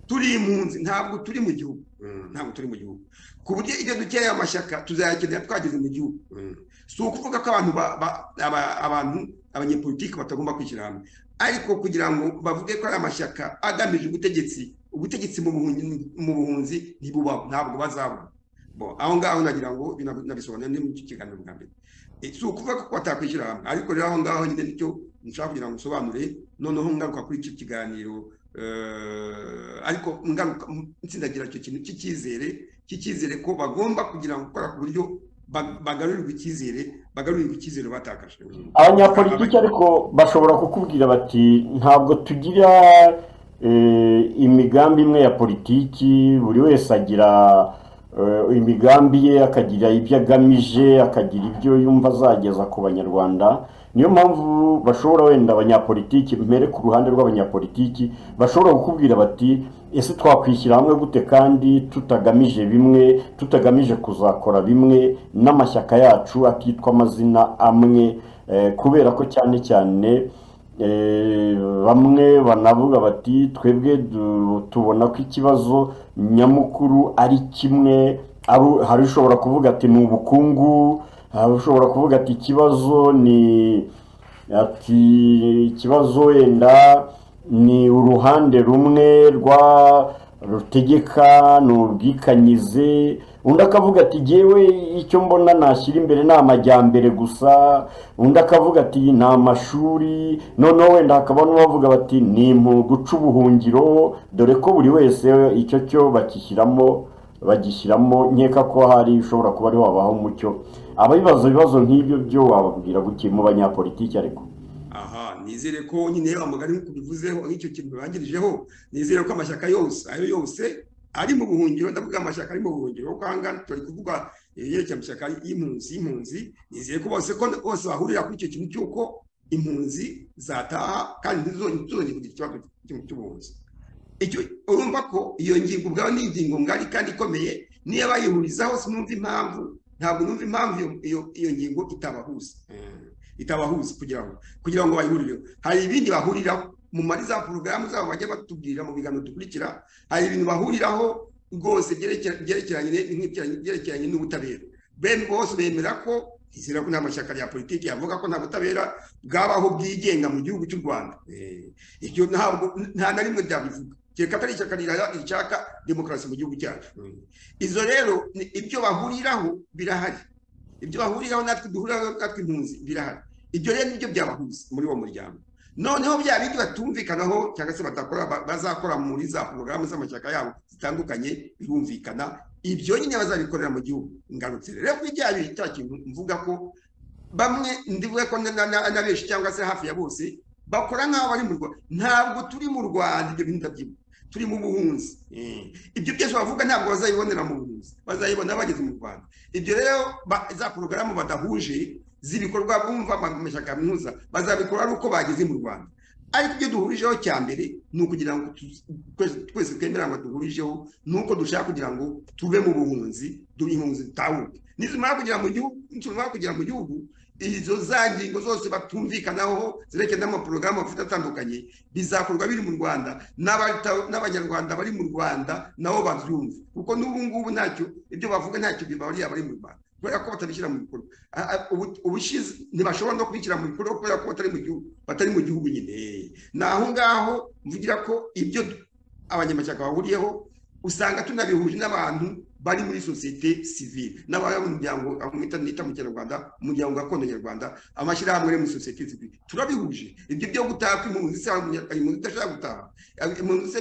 turi impunzi ntabwo turi mu gihugu Mm, ntabwo turi mu gihugu ku buryo ibyo dukeneye amashyaka tuzayakenera twageze mu gihugu Mm. si ukuvuga ko abantu ba- ba- aba- abantu abanyepolitiki batagomba kwishyira hamwe ariko kugira ngo bavuge ko ari amashyaka agamije ubutegetsi ubutegetsi mu buhunzi mu buhunzi ntibubaho ntabwo bazabona bo aho ngaho nagira ngo nabisobanure ni mu kiganiro bwa mbere si ukuvuga ko watakwishyira hamwe ariko rero aho ngaho nyine nicyo nshaka kugira ngo nsobanure noneho ngaruka kuri icyo kiganiro ariko ngaruka nsindagira icyo kintu cy'icyizere cy'icyizere ko bagomba kugira ngo gukora ku buryo bagarurirwa icyizere bagarurirwa icyizere batakaje abanyapolitiki ariko bashobora kukubwira bati ntabwo tugira imigambi imwe ya politiki buri wese agira imigambi ye akagira ibyo agamije akagira ibyo yumva azageza ku banyarwanda niyo mpamvu bashobora wenda abanyapolitiki mbere ku ruhande rw'abanyapolitiki bashobora kukubwira bati ese twakwishyira hamwe gute kandi tutagamije bimwe tutagamije kuzakora bimwe n'amashyaka yacu akitwa amazina amwe kubera ko cyane cyane bamwe banavuga bati twebwe tubona ko ikibazo nyamukuru ari kimwe hari ushobora kuvuga ati ni ubukungu hari ushobora kuvuga ati ikibazo ni ati ikibazo wenda ni uruhande rumwe rwa rutegeka ni ubwikanyize undi akavuga ati yewe icyo mbona nashyira imbere ni amajyambere gusa undi akavuga ati ni amashuri noneho wenda hakaba n'ubavuga bati ni mu guca ubuhungiro dore ko buri wese icyo cyo bakishyiramo bagishyiramo nkeka ko hari ushobora kuba ari wabaho umucyo ababibaza ibibazo nk'ibyo byo wababwira buke mu banyapolitiki ariko aha nizere ko nyine amagari nk'uko bivuzeho nk'icyo kintu birangirijeho nizere ko amashyaka yose ayo yose ari mu buhungiro ndavuga amashyaka ari mu buhungiro kuko ahangaha turi kuvuga yerekeye amashyaka y'impunzi y'impunzi nizeye ko bose ko bose bahurira kuri icyo kintu cy'uko impunzi zataha kandi ntizongere kugira ikibazo cy'ubuhunzi urumva ko iyo ngingo ubwawe ni ingingo ngari kandi ikomeye niyo bayihurizaho sinumva impamvu ntabwo numva impamvu iyo ngingo itabahuza itabahuza kugira ngo kugira ngo bayihurireho hari ibindi bahuriraho mu muri za porogaramu zabo bajya batubwira mu biganiro dukurikira hari ibintu bahuriraho rwose byerekeranye n'ubutabera bene bose bemera ko izina ko nta mashyaka ya politiki yavuga ko nta butabera bwabaho bwigenga mu gihugu cy'u rwanda ibyo ntabwo nta na rimwe byabivuga kereka atari ishyaka rishaka demokarasi mu gihugu cyacu izo rero ibyo bahuriraho birahari ibyo bahuriraho natwe duhuriraho natwe impunzi birahari ibyo rero nibyo byabahuza muri uwo muryango noneho bya bindi batumvikanaho cyangwa se badakora bazakora muri za porogaramu z'amashyaka yabo zitandukanye birumvikana ibyo nyine bazabikorera mu gihugu ngarutse rero kuri bya bindi cya kintu mvuga ko bamwe ndivuga ko na benshi cyangwa se hafi ya bose bakora nk'aho bari mu rwanda ntabwo turi mu rwanda ibyo bintu ndabyibuka turi mu buhunzi ibyo byose bavuga ntabwo bazayibonera mu buhunzi bazayibona bageze mu rwanda ibyo rero za porogaramu badahuje z'ibikorwa bumva amashyaka mpuza bazabikora ari uko bageze mu rwanda ariko ibyo duhurijeho cya mbere ni ukugira ngo twese twemera ngo duhurijeho ni uko dushaka kugira ngo tuve mu buhunzi duhe impunzi dutahuke nizimara kugera mu gihugu nizimara kugera mu gihugu izo za ngingo zose batumvikanaho zerekeye n'amaporogaramu bafite atandukanye bizakorwa biri mu rwanda n'abanyarwanda bari mu rwanda nabo babyumve kuko n'ubu ngubu ntacyo ibyo bavuga ntacyo bibabariye abari mu rwanda kubera ko batabishyira mu bikorwa ubushize ntibashobora no kubishyira mu bikorwa kubera ko batari mu gihugu batari mu gihugu nyine ni aho ngaho mvugira ko ibyo abanyamashyaka bahuriyeho usanga tunabihuje n'abantu bari muri sosiyete sivile n'abari mu muryango nita mu kinyarwanda umuryango gakondo nyarwanda amashyirahamwe ari muri sosiyete sivile turabihuje ibyo byo gutaha kw'impunzi se impunzi idashaka gutaha impunzi se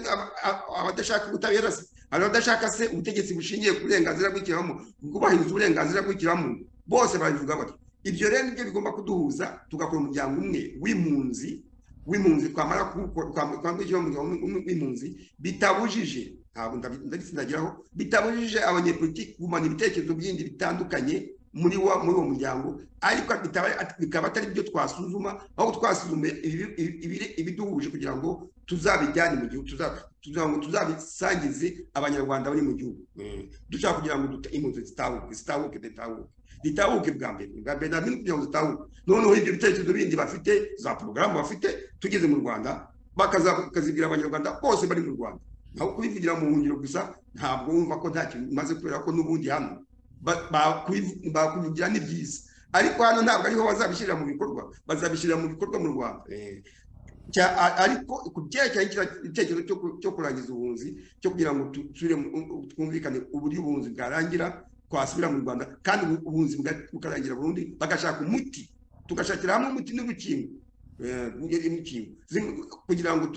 abadashaka ubutabera se hari abadashaka se ubutegetsi bushingiye ku burenganzira bw'ikiremwamuntu bwubahiriza uburenganzira bw'ikiremwamuntu bose babivuga batyo ibyo rero nibyo bigomba kuduhuza tugakora umuryango umwe w'impunzi w'impunzi twamara kwambukira umuryango w'impunzi bitabujije ntabwo ndabitsindagiraho bitabujije abanyepolitiki kugumana ibitekerezo byindi bitandukanye muri wa muri uwo muryango ariko bikaba atari byo twasuzuma aho twasuzuma ibiduhuje kugira ngo tuzabijyane mu gihugu kugira ngo tuzabisangize abanyarwanda bari mu gihugu dushaka kugira ngo impunzi zitahuke zitahuke zitahuke zitahuke bwa mbere bwa mbere nta bintu kugira ngo zitahuke noneho ibyo bitekerezo bindi bafite za porogaramu bafite tugeze mu rwanda bakazibwira abanyarwanda bose bari mu rwanda naho kubivugira mu buhungiro gusa ntabwo wumva ko nta kintu bimaze kubera ko n'ubundi hano bakubigira ni byiza ariko hano ntabwo ariho bazabishyirira mu bikorwa bazabishyirira mu bikorwa mu rwanda ariko ku byerekeranye igitekerezo cyo kurangiza ubuhunzi cyo kugira ngo twumvikane uburyo ubuhunzi bwarangira twasubira mu rwanda kandi ubuhunzi bukarangira burundu bagashaka umuti tugashakira hamwe umuti n'urukingo kugira ngo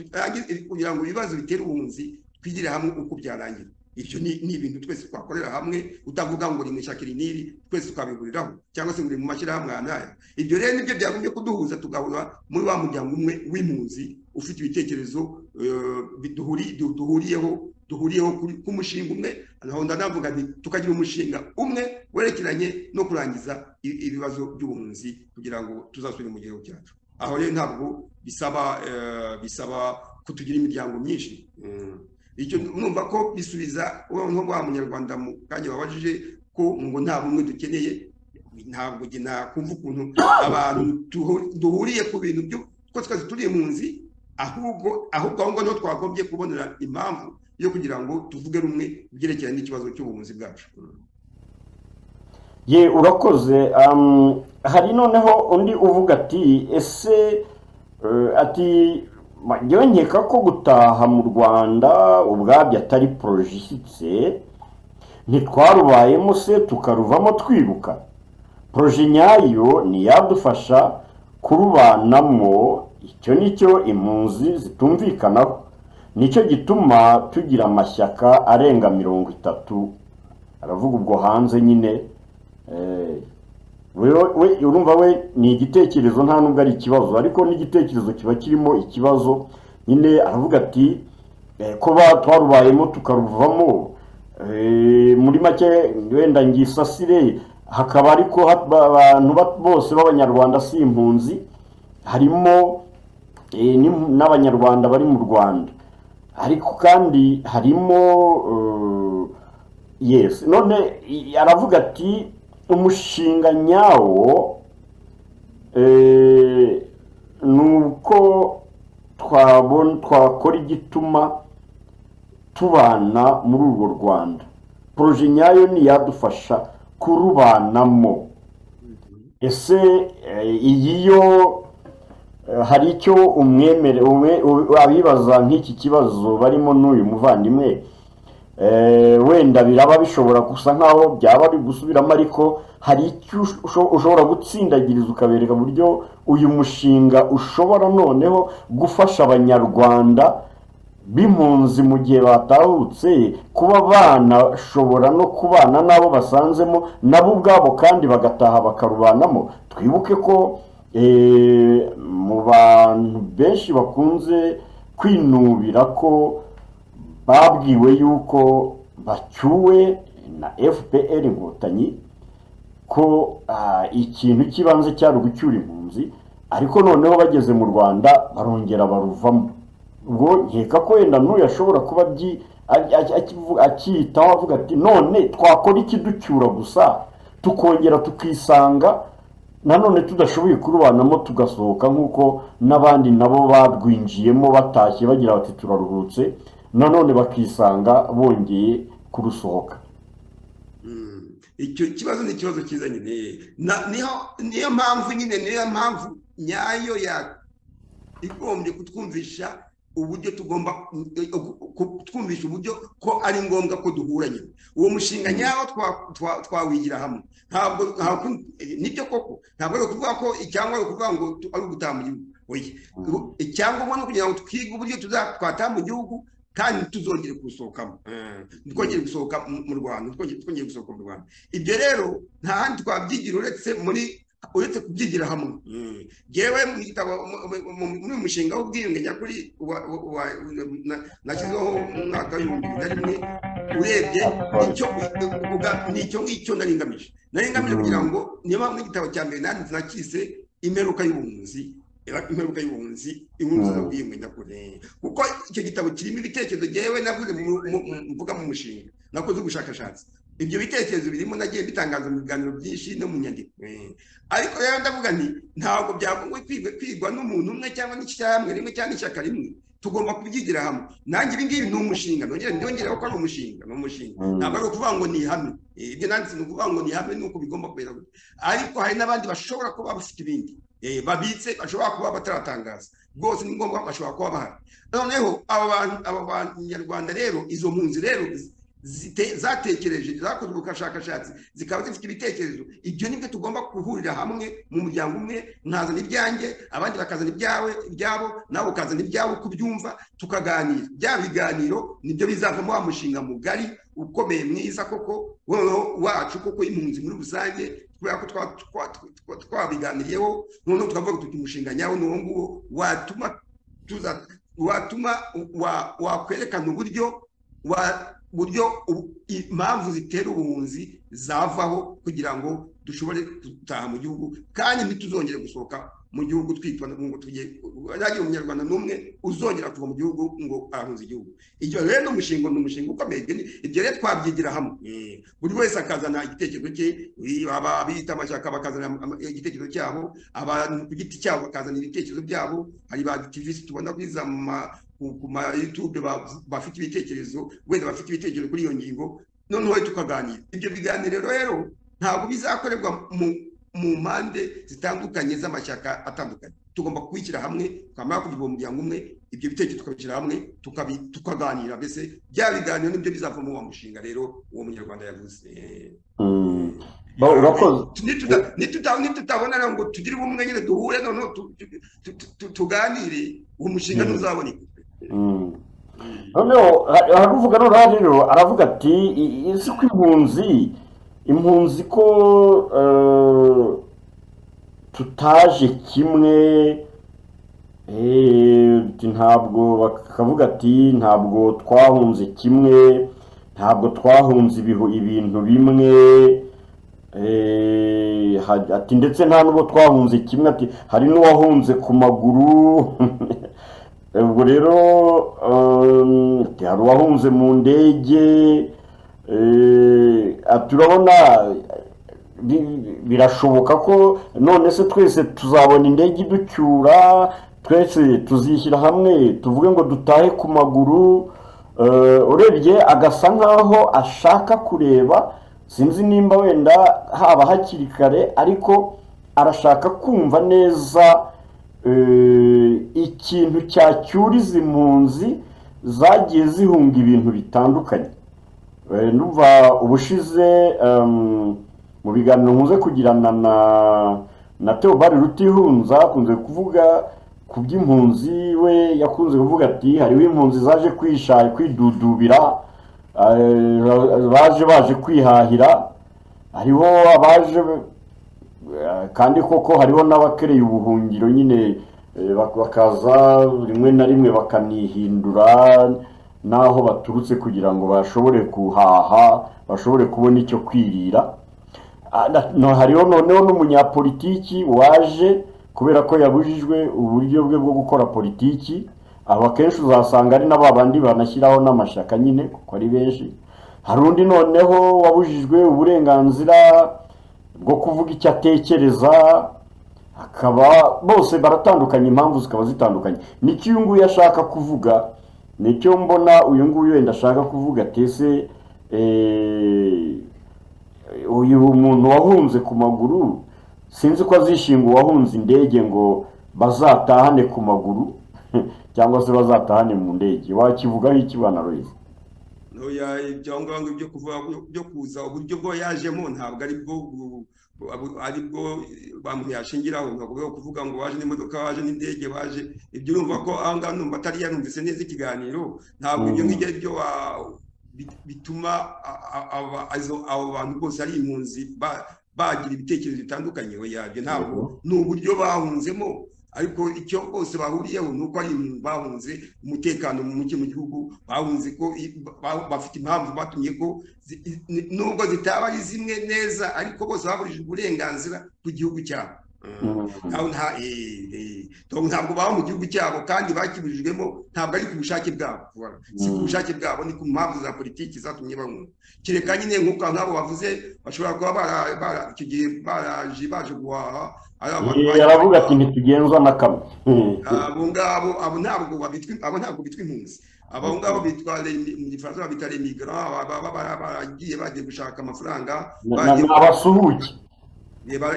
kugira ngo ibibazo bitera ubuhunzi twigire hamwe uko byarangira ibyo ni ibintu twese twakorera hamwe utavuga ngo ni mu ishakira iniri twese tukabihuriraho cyangwa se ngo ni mu mashyirahamwe aha n'aya ibyo rero nibyo byagumye kuduhuza tugahura muri wa muryango umwe w'impunzi ufite ibitekerezo duhuriyeho duhuriyeho ku mushinga umwe naho ndanavuga nti tukagira umushinga umwe werekeranye no kurangiza ibibazo by'ubuhunzi kugira ngo tuzasubire mu gihugu cyacu aho rero ntabwo bisaba bisaba kutugira imiryango myinshi icyo numva ko bisubiza noneho wa munyarwanda mu kanya wabajije ko ngo nta bumwe dukeneye ntabwo nakumva ukuntu abantu duhuriye ku bintu ko twese turi impunzi ahubwo ahubwo aho ngaho twagombye kubonera impamvu yo kugira ngo tuvuge rumwe ibyerekeranye n'ikibazo cy'ubuhunzi bwacu ye urakoze hari noneho undi uvuga ati ese ati yongeka ko gutaha mu rwanda ubwabyo atari poroje ishyitse ntitwarubayemo se tukaruvamo twibuka poroje nyayo iyadufasha kurubanamo icyo nicyo impunzi zitumvikanaho nicyo gituma tugira amashyaka arenga mirongo itatu aravuga ubwo hanze nyine urumva we ni igitekerezo nta nubwo ari ikibazo ariko n'igitekerezo kiba kirimo ikibazo nyine aravuga ati kuba twarubayemo tukaruvamo muri make wenda ngisasire hakaba ariko abantu bose b'abanyarwanda si impunzi harimo n'abanyarwanda bari mu rwanda ariko kandi harimo yesi none aravuga ati umushinga nyawo ni uko twakora igituma tubana muri urwo rwanda poroje nyayo ntiyadufasha kurubanamo ese iyi yo hari icyo umwemere abibaza nk'iki kibazo barimo n'uyu muvandimwe wenda biraba bishobora gusa nk'aho byaba ari gusubiramo ariko hari icyo ushobora gutsindagiriza ukabereka uburyo uyu mushinga ushobora noneho gufasha abanyarwanda b'impunzi mu gihe batahutse kuba banashobora no kubana n'abo basanzemo nabo ubwabo kandi bagataha bakarubanamo twibuke ko mu bantu benshi bakunze kwinubira ko babwiwe yuko bacyuwe na fpr inkotanyi ko ikintu cy'ibanze cyari ugucyura impunzi ariko noneho bageze mu rwanda barongera baruvamo ubwo nkeka ko wenda n'uyu ashobora kuba akiyitaho avuga ati none twakora ikiducyura gusa tukongera tukisanga nanone tudashoboye kurubanamo tugasohoka nk'uko n'abandi nabo barwinjiyemo batashye bagira bati turaruhutse nanone bakisanga bongeye kurusohoka icyo kibazo ni ikibazo cyiza nyine niyo mpamvu nyine niyo mpamvu nyayo igombye kutwumvisha uburyo tugomba kutwumvisha uburyo ko ari ngombwa ko duhura nyine uwo mushinga nyawo twawigira hamwe ntabwo nibyo koko ntabwo ari ukuvuga ko cyangwa ari ukuvuga ngo ari ugutaha mu gihugu icyangombwa ni ukugira ngo twige uburyo twataha mu gihugu kandi tuzongere gusohokamo twongere gusohoka mu rwanda twongere gusohoka mu rwanda ibyo rero nta handi twabyigira uretse muri uretse kubyigira hamwe yewe mu gitabo muri mushinga w'ubwiyunge nyakuri nashyizeho mu mwaka w'ibihumbi bibiri na rimwe urebye ni icyo ngicyo nari ngamije nari ngamije kugira ngo niyo mpamvu igitabo cya mbere nanditse nakise imperuka y'ubuhunzi imperuka y'ubuhunzi inkuru nziza bwiyunge nyakuri kuko icyo gitabo kirimo ibitekerezo yewe navuze mvuga mu mushinga nakoze ubushakashatsi ibyo bitekerezo birimo nagiye bitangaza mu biganiro byinshi no mu nyandiko ariko rero ndavuga nti ntabwo byagomba kwigwa n'umuntu umwe cyangwa n'ishyirahamwe rimwe cyangwa n'ishyaka rimwe tugomba kubyigira hamwe nanjye ibi ngibi ni umushinga ndongereho ko ari umushinga ni umushinga ntabwo ari ukuvuga ngo ni ihame ibyo nanditse ni ukuvuga ngo ni ihame ni uko bigomba kubera gutya ariko hari n'abandi bashobora kuba bafite ibindi babitse bashobora kuba bataratangaza rwose ni ngombwa bashobora kuba bahari noneho aba banyarwanda rero izo mpunzi rero zite- zatekereje zakoze ubushakashatsi zikaba zifite ibitekerezo ibyo ni byo tugomba guhurira hamwe mu muryango umwe nkazana ibyanjye abandi bakazana ibyawe ibyabo nawe ukazana ibyawe uko ubyumva tukaganira bya biganiro nibyo bizavamo wa mushinga mugari ukomeye mwiza koko wowe wacu koko impunzi muri rusange kubera ko twa- twa- twa- twabiganiriyeho noneho tukavuga tuti umushinga nyawo ni uwo nguwo watuma tuza watuma wa- wakwerekana uburyo wa- buryo ubu- impamvu zitera ubuhunzi zavaho kugira ngo dushobore gutaha mu gihugu kandi ntituzongere gusohoka mu gihugu twitwa ngo tugiye ntagira umunyarwanda n'umwe uzongera kuva mu gihugu ngo ahunze igihugu ibyo rero ni umushinga ni umushinga ukomeye ibyo ni- ibyo rero twabyigira hamwe Eh, buri wese akazana igitekerezo cye eh, aba- abita amashyaka bakazana ama- igitekerezo cyabo abantu ku giti cyabo bakazana ibitekerezo byabo hari ba activist tubona kuri za ma- ku ku ma youtube ba- bafite ibitekerezo wenda bafite ibitekerezo kuri iyo ngingo noneho tukaganira ibyo biganiro rero ntabwo bizakorerwa mu mu mpande zitandukanye z'amashyaka atandukanye tugomba kubishyira hamwe twamara kugira uwo muryango umwe ibyo bitekerezo tukabishyira hamwe tukabi- tukaganira mbese bya biganiro nibyo bizavamo wa mushinga rero uwo munyarwanda yavuze Eh, Mm. Ba- urakoze nituta- nituta- nitutabona rero ngo tugire ubumwe nyine duhure noneho tu- tu- tu- tu- tuganire uwo mushinga Mm. ntuzaboneka Mm. noneho ha- haravuga noneho rero aravuga ati "I- i- si ko impunzi impunzi ko eh, tutaje kimwe eh, ati ntabwo bakavuga ati ntabwo twahunze kimwe ntabwo twahunze ibihu- ibintu bimwe eh, ha- ati ndetse nta n'uwo twahunze kimwe ati hari n'uwahunze ku maguru ubwo rero eh, ati, hari uwahunze mu ndege eh, ati urabona bi- birashoboka ko none se twese tuzabona indege iducyura twese tuzishyira hamwe tuvuge ngo dutahe ku maguru Eh, urebye agasa nkaho ashaka kureba sinzi nimba wenda haba hakiri kare ariko arashaka kumva neza eh, ikintu cyacyuriza impunzi zagiye zihunga ibintu bitandukanye Eh, ndumva ubushize em, mu biganiro nkunze kugirana na na Theobald Rutihunza akunze kuvuga ku by'impunzi we yakunze kuvuga ati hariho impunzi zaje kwisha kwidudubira eh, baje baje kwihahira hariho abaje eh, kandi koko hariho n'abakereye ubuhungiro nyine eh, bak- bakaza rimwe na rimwe bakanihindura n'aho baturutse kugira ngo bashobore guhaha bashobore kubona icyo kwirira Ah, na- no- hariho noneho n'umunyapolitiki waje kubera ko yabujijwe uburyo bwe bwo gukora politiki abo akenshi uzasanga ari na ba bandi banashyiraho n'amashyaka nyine kuko ari benshi hari undi noneho wabujijwe uburenganzira bwo kuvuga icyo atekereza akaba bose baratandukanye impamvu zikaba zitandukanye nicyo uyu nguyu ashaka kuvuga nicyo mbona uyu nguyu wenda ashaka kuvuga atese eh, uyu muntu wahunze ku maguru sinzi ko azishinga uwahunze indege ngo bazatahane ku maguru cyangwa se bazatahane mu ndege wakivugaho ikibana royizi Oya, ibyangombwa byo kuva byo kuza uburyo bwo yajemo ntabwo ari bwo bu- bu- abu- ari bwo bamuntu yashingiraho ntabwo bwo kuvuga ngo waje n'imodoka waje n'indege waje ibyo urumva ko aha ngaha numva atari yarumvise neza ikiganiro ntabwo ibyo Mm. ngibyo ari byo wa- bi- bituma a- a- aba- izo- abo bantu bose ari impunzi ba- bagira ibitekerezo bitandukanye oya ibyo ntabwo ni uburyo bahunzemo ariko icyo bose bahuriyeho ni uko ari impunzi bahunze umutekano muke mu gihugu bahunze ko i- ba- bafite impamvu batumye ko zi- i- ni- nubwo zitaba ari zimwe neza ariko bose baburijwe uburenganzira ku gihugu cyabo Ntawe nta- eh, eh, ntabwo- ntabwo baba mu gihugu cyabo kandi bakiburijwemo ntabwo ari ku bushake bwabo voilà. si ku Mm. bushake bwabo ni ku mpamvu za politiki zatumye bamwumva kereka nyine nk'uko nk'abo bavuze bashobora kuba bara- bara- icyo gihe baraje baje guhaha ari abantu baje yaravuga ati guhaha. ntitugenzwa na kamwe abo ngabo abo ntabwo babitwa abo ntabwo bitwa impunzi abo ngabo bitwa remi- mu gifaransa babita remigara baba bara- baragiye bagiye gushaka amafaranga Na- na- bagiye ni abasuhuke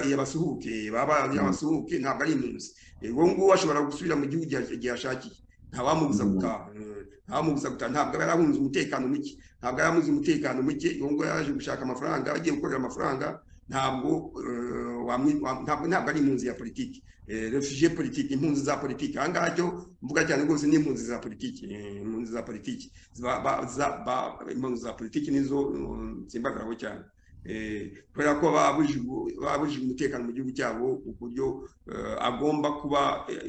iyo basuhuke baba iyo basuhuke ntabwo ari impunzi uwo nguwo ashobora gusubira mu gihugu igihe igihe ashakiye nta wamubuza gutaha Mm. ntamubuza gutaha ntabwo aba yarahunze umutekano muke ntabwo yarahunze umutekano muke uwo nguwo yaje gushaka amafaranga agiye gukorera amafaranga ntabwo eh, wamwi- wa- ntabwo ntabwo ari impunzi ya politiki refugiye politiki impunzi za politiki aha ngaha cyo mvuga cyane rwose ni impunzi za politiki eh, impunzi za politiki Ziba- ba- za- ba- impunzi za politiki nizo eh, nsimbagaraho cyane Eh, kubera ko baba babujijwe- baba babujijwe umutekano mu gihugu cyabo ku buryo eh, agomba kuba eh,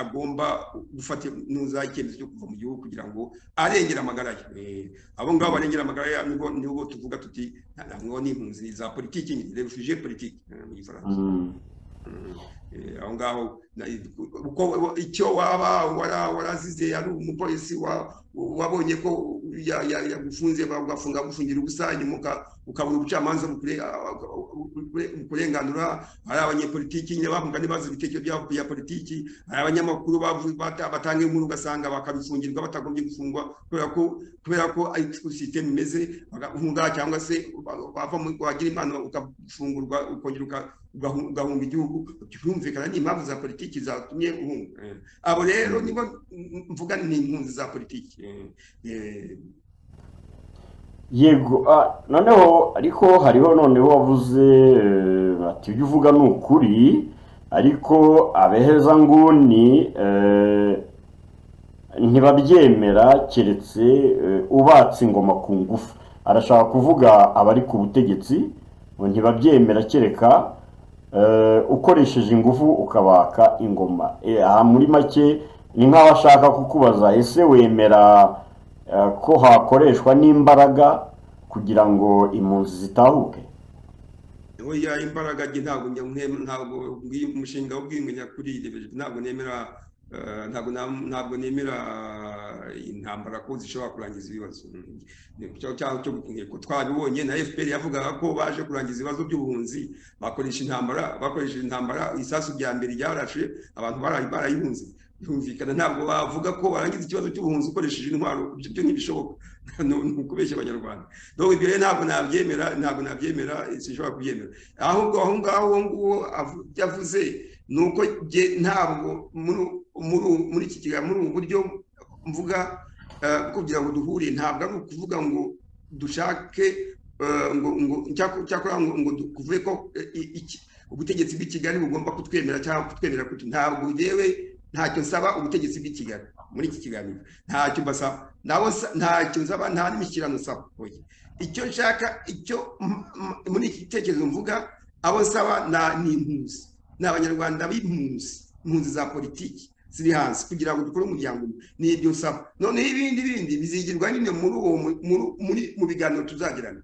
agomba gufata ntuza icyemezo cyo kuva mu gihugu kugira ngo arengere amagara ye Eh, abo ngabo barengera amagara ye nibwo nibwo tuvuga tuti "Na- na- mwo ni impunzi za politiki ni refugiye politiki mu gifaransa Mm. Eh, aho ngaho na- uko icyo waba wara- warazize ari umupolisi wa- wabonye ko ya- ya- yagufunze bagafunga gufungira ubusa nyuma uka- ukabura ubucamanza bukure- bukure- bukurenganura hari abanyepolitiki nyine bavuga ntibazi ibitekerezo byabo bya politiki hari abanyamakuru bavu- bata- batanga inkuru ugasanga bakabifungirwa batagombye gufungwa kubera ko kubera ko ari ko sisiteme imeze bahunga cyangwa se ba- bava mu wagira impano ukafungurwa ukongera uka- ugahu- ugahunga igihugu byumvikana ni impamvu za politiki zatumye uhunga Eh, abo rero nibo mm, mvuga ni impunzi za politiki Eh, eh, yego ah, noneho ariko hariho noneho wavuze eh, ati ibyo uvuga ni ukuri ariko abeheza nguni eh, ntibabyemera keretse eh, ubatse ingoma ku ngufu arashaka kuvuga abari ku butegetsi ngo ntibabyemera kereka eh, ukoresheje ingufu ukabaka ingoma Eh, aha muri make ni nk'aho ashaka kukubaza ese wemera eh, ko hakoreshwa n'imbaraga kugira ngo impunzi zitahuke oya imbaraga njye ntabwo njya nkem- ntabwo ubwi- umushinga w'ubwiyunge nyakuri ntabwo nemera eh, ntabwo na- ntabwo nemera eh, intambara ko zishobora kurangiza ibibazo Mm. Ni- cyo- cya- cyo intego twabibonye na FPR yavugaga ko baje kurangiza ibibazo by'ubuhunzi bakoresha intambara bakoresheje intambara isasu rya mbere ryarashe abantu bara- barayihunze byumvikana ntabwo bavuga ko warangiza ikibazo cy'ubuhunzi ukoresheje intwaro ibyo byo ntibishoboka ni ni ukubeshya abanyarwanda donc ibyo rero ntabwo nabyemera ntabwo nabyemera eh, sinshobora kubyemera ahubwo aho ngaho uwo nguwo avu- yavuze ni uko jye ntabwo muri muri muri iki kiganiro muri ubu buryo mvuga eh, kugira ngo duhure ntabwo ari ukuvuga ngo dushake eh, ngo ngo cyako- cyakora ngo ngo du- kuvuge ko eh, i- iki- ubutegetsi bw'i Kigali bugomba kutwemera cyangwa kutwemera kuti ntabwo yewe ntacyo nsaba ubutegetsi bw'i Kigali muri iki kiganiro ntacyo mbasaba nabo nsa- ntacyo nsaba nta n'imishyikirano nsaba oya icyo nshaka icyo m- m- muri iki gitekerezo mvuga abo nsaba na- ni impunzi ni abanyarwanda b'impunzi impunzi za politiki ziri hanze kugira ngo dukore umuryango umwe ni ibyo nsaba noneho ibindi bindi bizigirwa nyine muri uwo mu- muri- muri mu biganiro tuzagirana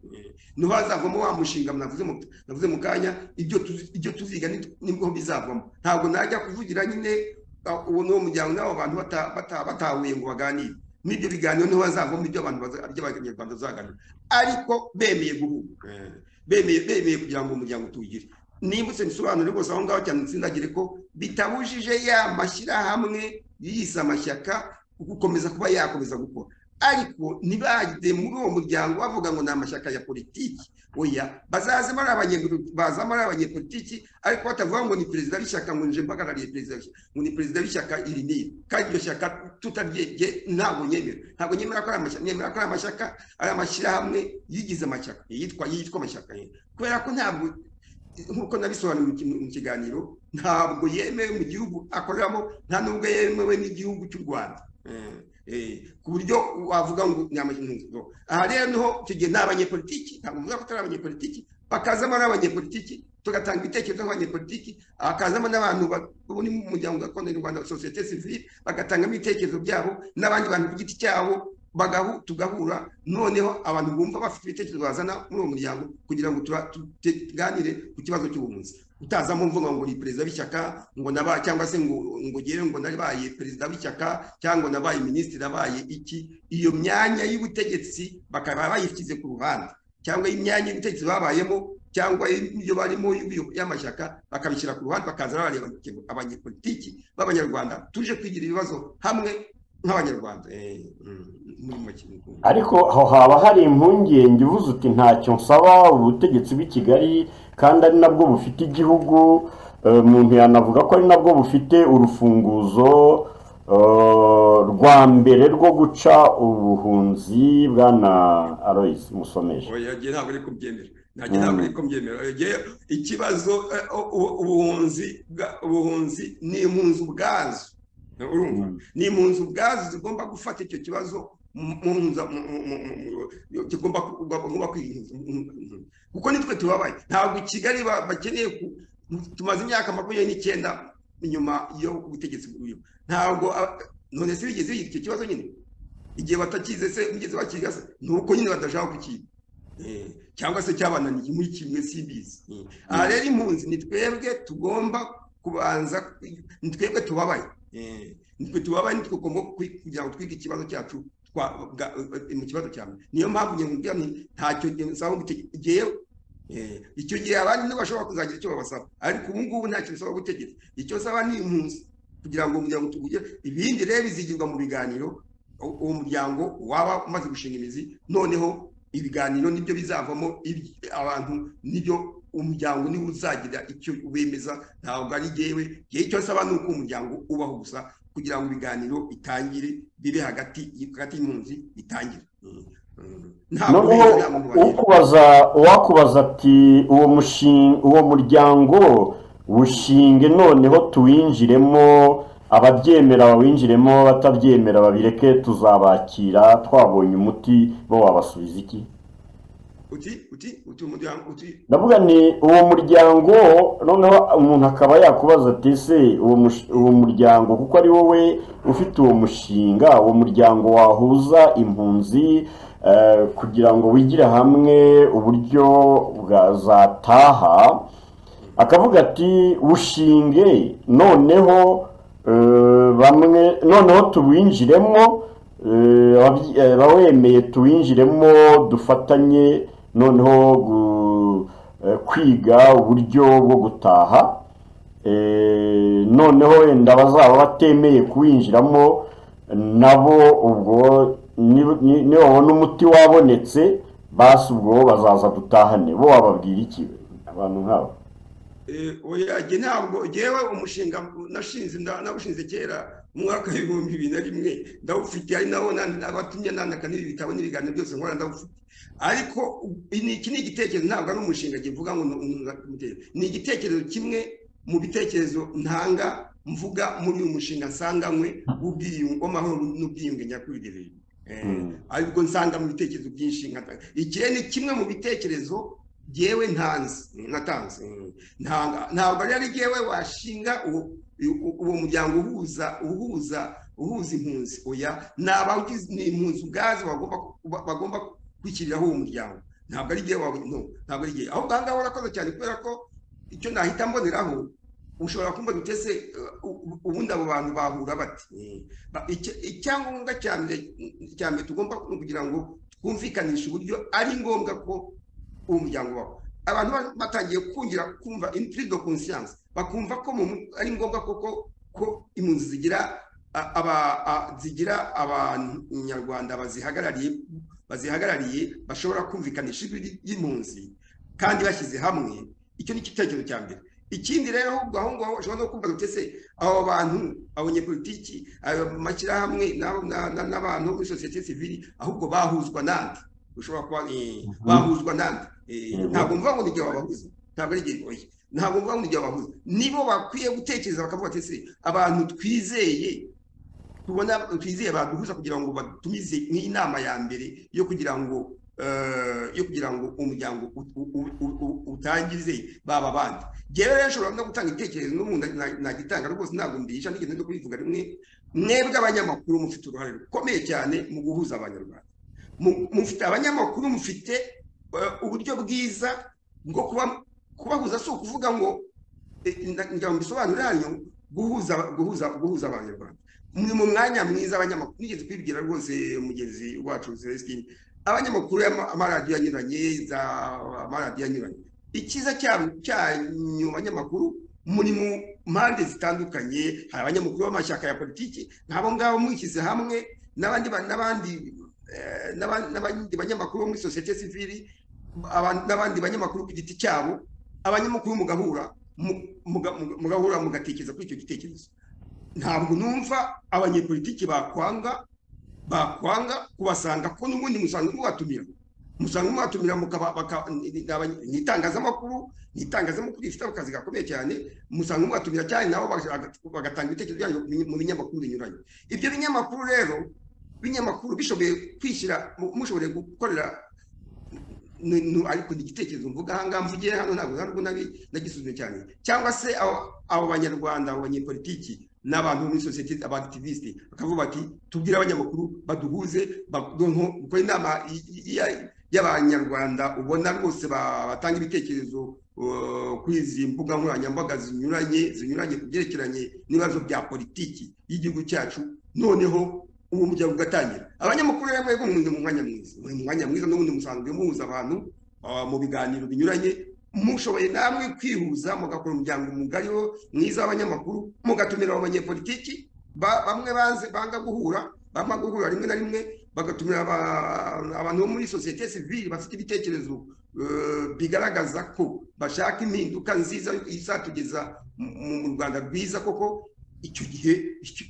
ntibazavamo wa mushinga navuze mu- navuze mu kanya ibyo tuzi- ibyo tuziga ni- nibwo bizavamo ntabwo najya kuvugira nyine ah, uwo ni wo muryango n'abo bantu bata- bata- batahuye ngo baganire n'ibyo biganiro niho hazavamo ibyo abantu baza- ibyo abanyarwanda bazaganira ariko bemeye guhuga Eh, bemeye bemeye kugira ngo umuryango tuwugire nibutse nsobanure rwose aho ngaho cyane ntsindagire ko bitabujije ya mashyirahamwe yiyise amashyaka gukomeza kuba yakomeza gukora ariko ntibajye muri uwo muryango bavuga ngo ni amashyaka ya politiki oya bazazemo ari abanye- bazamo ari abanyepolitiki ariko batavuga ngo ni perezida w'ishyaka ngo nje mpagarariye perezida w'ishyaka ngo ni perezida w'ishyaka iri n'iri kandi iryo shyaka tutaryebye ntabwo nyemera ntabwo nyemera ko ari amashyaka nemera ko ari amashyaka ari amashyirahamwe yigize amashyaka yitwa yitwa amashyaka ye kubera ko ntabwo nk'uko nabisobanuye mu ki- mu kiganiro ntabwo yemewe mu gihugu akoreramo nta nubwo yemewe n'igihugu cy'u rwanda Eh, eh, ku buryo wavuga ngo ni amashyaka aha rero niho tugiye ni abanyepolitiki ntabwo mvuga ko atari abanyepolitiki bakazamo ari abanyepolitiki tugatanga ibitekerezo nk'abanyepolitiki hakazamo n'abantu ba- bo ni mu muryango gakondo nyarwanda sosiyete sivile bagatangamo ibitekerezo byabo n'abandi bantu ku giti cyabo bagahu tugahura noneho abantu bumva bafite ibitekerezo bazana muri uwo muryango kugira ngo tuba- tuganire ku kibazo cy'ubuhunzi utazamo mvuga ngo ni perezida w'ishyaka ngo naba cyangwa se ngo ngo ugere ngo nabaye perezida w'ishyaka cyangwa ngo nabaye minisitiri nabaye iki iyo myanya y'ubutegetsi bakaba bayishyize ku ruhande cyangwa imyanya y'ubutegetsi babayemo cyangwa ibyo barimo y'ubuyo- y'amashyaka bakabishyira ku ruhande bakaza bareba abanyepolitiki b'abanyarwanda tuje kwigira ibibazo hamwe nk'abanyarwanda Eh, mm, muri make ni uko. ariko aho haba hari impungenge uvuze uti ntacyo nsaba ubutegetsi bw'i kigali kandi ari nabwo bufite igihugu Eh, umuntu yanavuga ko ari nabwo bufite urufunguzo rwa mbere rwo guca ubuhunzi bwana Aloys musomeje oya njye ntabwo ari kubyemera nanjye ntabwo ari kubyemera njye ikibazo eh, u- ubuhunzi bwa- ubuhunzi ni impunzi ubwazo urumva ni impunzi ubwazo zigomba gufata icyo kibazo mu- mu- mu- mu- mu- mu- mu- kigomba ku- bagomba kwirinda kuko nitwe tubabaye ntabwo i kigali ba- bakeneye ku- tumaze imyaka makumyabiri n'icyenda inyuma yo ubutegetsi bw'uyu ntabwo aba- none se bigeze bigira icyo kibazo nyine igihe batakize se bigeze bakiga se ni uko nyine badashaka kukiga Eh, cyangwa se cyabananiye muri kimwe simbizi Eh, aha rero impunzi ni twebwe tugomba kubanza ni twebwe tubabaye Eh, nitwe tubabaye nitwe tugomba kwi- kugira ngo twige ikibazo cyacu twa- bwa- mu kibazo cya mbere niyo mpamvu njye nkubwira nti ntacyo nsaba gutegeka igihe Eh, icyo gihe abandi nibo bashobora kuzagira icyo babasaba ariko ubu ngubu nta kintu usaba gutegeka icyo nsaba ni impunzi kugira ngo umuryango tugire ibindi rero bizigirwa mu biganiro u- uwo muryango waba umaze gushinga imizi noneho ibiganiro nibyo bizavamo ibi- abantu nibyo umuryango niwo uzagira icyo wemeza ntabwo ari jyewe igihe icyo nsaba ni uko umuryango ubaho gusa kugira ngo ibiganiro bitangire bibe hagati hagati y'impunzi bitangire Mm, mm. ntabwo noneho beza nta muntu wagera. ukubaza uwakubaza ati uwo mushinga uwo muryango ushinge noneho tuwinjiremo ababyemera bawinjiremo abatabyemera babireke tuzabakira twabonye umuti bo wabasubiza iki uti uti uti umuryango uti ndavuga ni uwo muryango noneho umuntu akaba yakubaza ati ese uwo mush- uwo muryango kuko ari wowe ufite uwo mushinga uwo muryango wahuza impunzi eh, kugira ngo wigire hamwe uburyo bwazataha akavuga ati ushinge noneho eh, bamwe noneho tuwinjiremo eh, ababyi- eh, abawemeye tuwinjiremo dufatanye noneho gu- eh, kwiga uburyo bwo gutaha Eh, noneho wenda bazaba batemeye kuwinjiramo nabo ubwo ni- ni- nibabona umuti wabonetse basi ubwo bazaza dutahane bo wababwira iki abantu nk'abo eh, oya jye ntabwo jyewe umushinga nashinze nda- nawushinze kera mu mwaka w'ibihumbi bibiri na rimwe ndawufite ari nawo nandi- abatumye nandika n'ibi bitabo n'ibiganiro byose nkora ndawufite ariko u- ni- iki ni igitekerezo ntabwo ari umushinga jye mvuga ngo ni umuntu akamutera. ni igitekerezo kimwe mu bitekerezo ntanga mvuga muri uyu mushinga nsanganywe w'ubwiyunge w'amahoro n'ubwiyunge nyakuri de rero. Eh, Mm. ariko nsanga mu bitekerezo byinshi nkatanga iki ni kimwe mu bitekerezo jyewe ntanze natanze Ntanga- ntabwo rero ari jyewe washinga uwo u- uwo muryango uhuza uhuza uhuza impunzi oya ni abawugize ni impunzi ubwazo bagomba ku- bagomba kwishyiriraho uwo muryango ntabwo ari jyewe wawe no ntabwo ari jyewe ahubwo aha ngaha urakoze cyane kubera ko icyo nahita mboneraho ushobora kumva utese ubundi abo bantu bahura bati Eh, ba- icya- icyangombwa cya mbere cya mbere tugomba ni ukugira ngo twumvikanishe uburyo ari ngombwa ko uwo muryango wawe abantu ba- batangiye kungira kumva impride de conscience bakumva ko mu mu- ari ngombwa koko ko impunzi zigira a- aba a- zigira abanyarwanda bazihagarariye bazihagarariye bashobora kumvikanisha ijwi ry- ry'impunzi kandi bashyize hamwe icyo ni igitekerezo cya mbere ikindi rero ahubwo aho ngaho ushobora no kumva utese abo bantu abanyepolitiki ayo mashyirahamwe n'abo- na- na- n'abantu muri sosiyete sivili ahubwo bahuzwa nande ushobora kuba eh, bahuzwa nande Eh, Yego. ntabwo mvuga ngo ni igihe babahuza ntabwo ari igihe oya ntabwo mvuga ngo ni igihe babahuza nibo bakwiye gutekereza bakavuga ati se abantu twizeye tubona twizeye baduhuza kugira ngo batumize nk'inama ya mbere yo kugira ngo eh, yo kugira ngo umuryango u- u- u- u- u- utangize baba bandi njyewe rero nshobora no gutanga igitekerezo n'umuntu nta- ntagitanga rwose ntabwo mbisha nigeze no kubivuga rimwe mwebwe abanyamakuru mufite uruhare rukomeye cyane mu guhuza abanyarwanda Mu- mufite abanyamakuru mufite eh, uburyo bwiza bwo kuba- kubahuza si ukuvuga ngo eh, na- ngira ngo mbisobanure hanyu guhuza guhuza guhuza abanyarwanda ni mu mwanya mwiza abanyamakuru nigeze kwibwira rwose mugenzi wacu Celestine abanyamakuru y'ama- amaradiyo anyuranye za amaradiyo anyuranye icyiza cya- cyanyu banyamakuru muri mu mpande zitandukanye hari abanyamakuru b'amashyaka ya politiki nk'abo ngabo mwishyize hamwe n'abandi ba- n'abandi eh, n'aba- n'abandi banyamakuru bo muri sosiyete sivili aba- n'abandi banyamakuru ku giti cyabo abanyamakuru mugahura mu- muga- muga- mugahura mugatekereza kuri icyo gitekerezo ntabwo numva abanyepolitiki bakwanga bakwanga kubasanga ko n'ubundi musanzwe mubatumira musanzwe mubatumira ni itangazamakuru ni itangazamakuru rifite akazi gakomeye cyane musanzwe mubatumira cyane nabo bagatanga ibitekerezo byanyu mu binyamakuru binyuranye ibyo binyamakuru rero ibinyamakuru bishoboye kwishyira mushoboye gukorera ariko ni igitekerezo mvuga ahangaha mvugiye hano ntabwo ntabwo nagisuzumye cyane cyangwa se abo banyarwanda abo banyepolitiki n'abantu muri sosiyete abakitiviste bakavuga bati tubwire abanyamakuru baduhuze dukora inama y'abanyarwanda ubona rwose batanga ibitekerezo kuri izi mbuga nkoranyambaga zinyuranye zinyuranye ku byerekeranye n'ibibazo bya politiki y'igihugu cyacu noneho uwo muryango ugatangira abanyamakuru rero mwebwe muri mu mwanya mwiza muri mu mwanya mwiza n'ubundi musanzwe muhuza abantu mu biganiro binyuranye mushoboye namwe kwihuza mugakora umuryango mugari wo mwiza w'abanyamakuru mugatumira abanyepolitiki bamwe banze banga guhura bamwe guhura rimwe na rimwe bagatumira abantu bo muri sosiyete sivile bafite ibitekerezo bigaragaza ko bashaka impinduka nziza izatugeza mu rwanda rwiza koko icyo gihe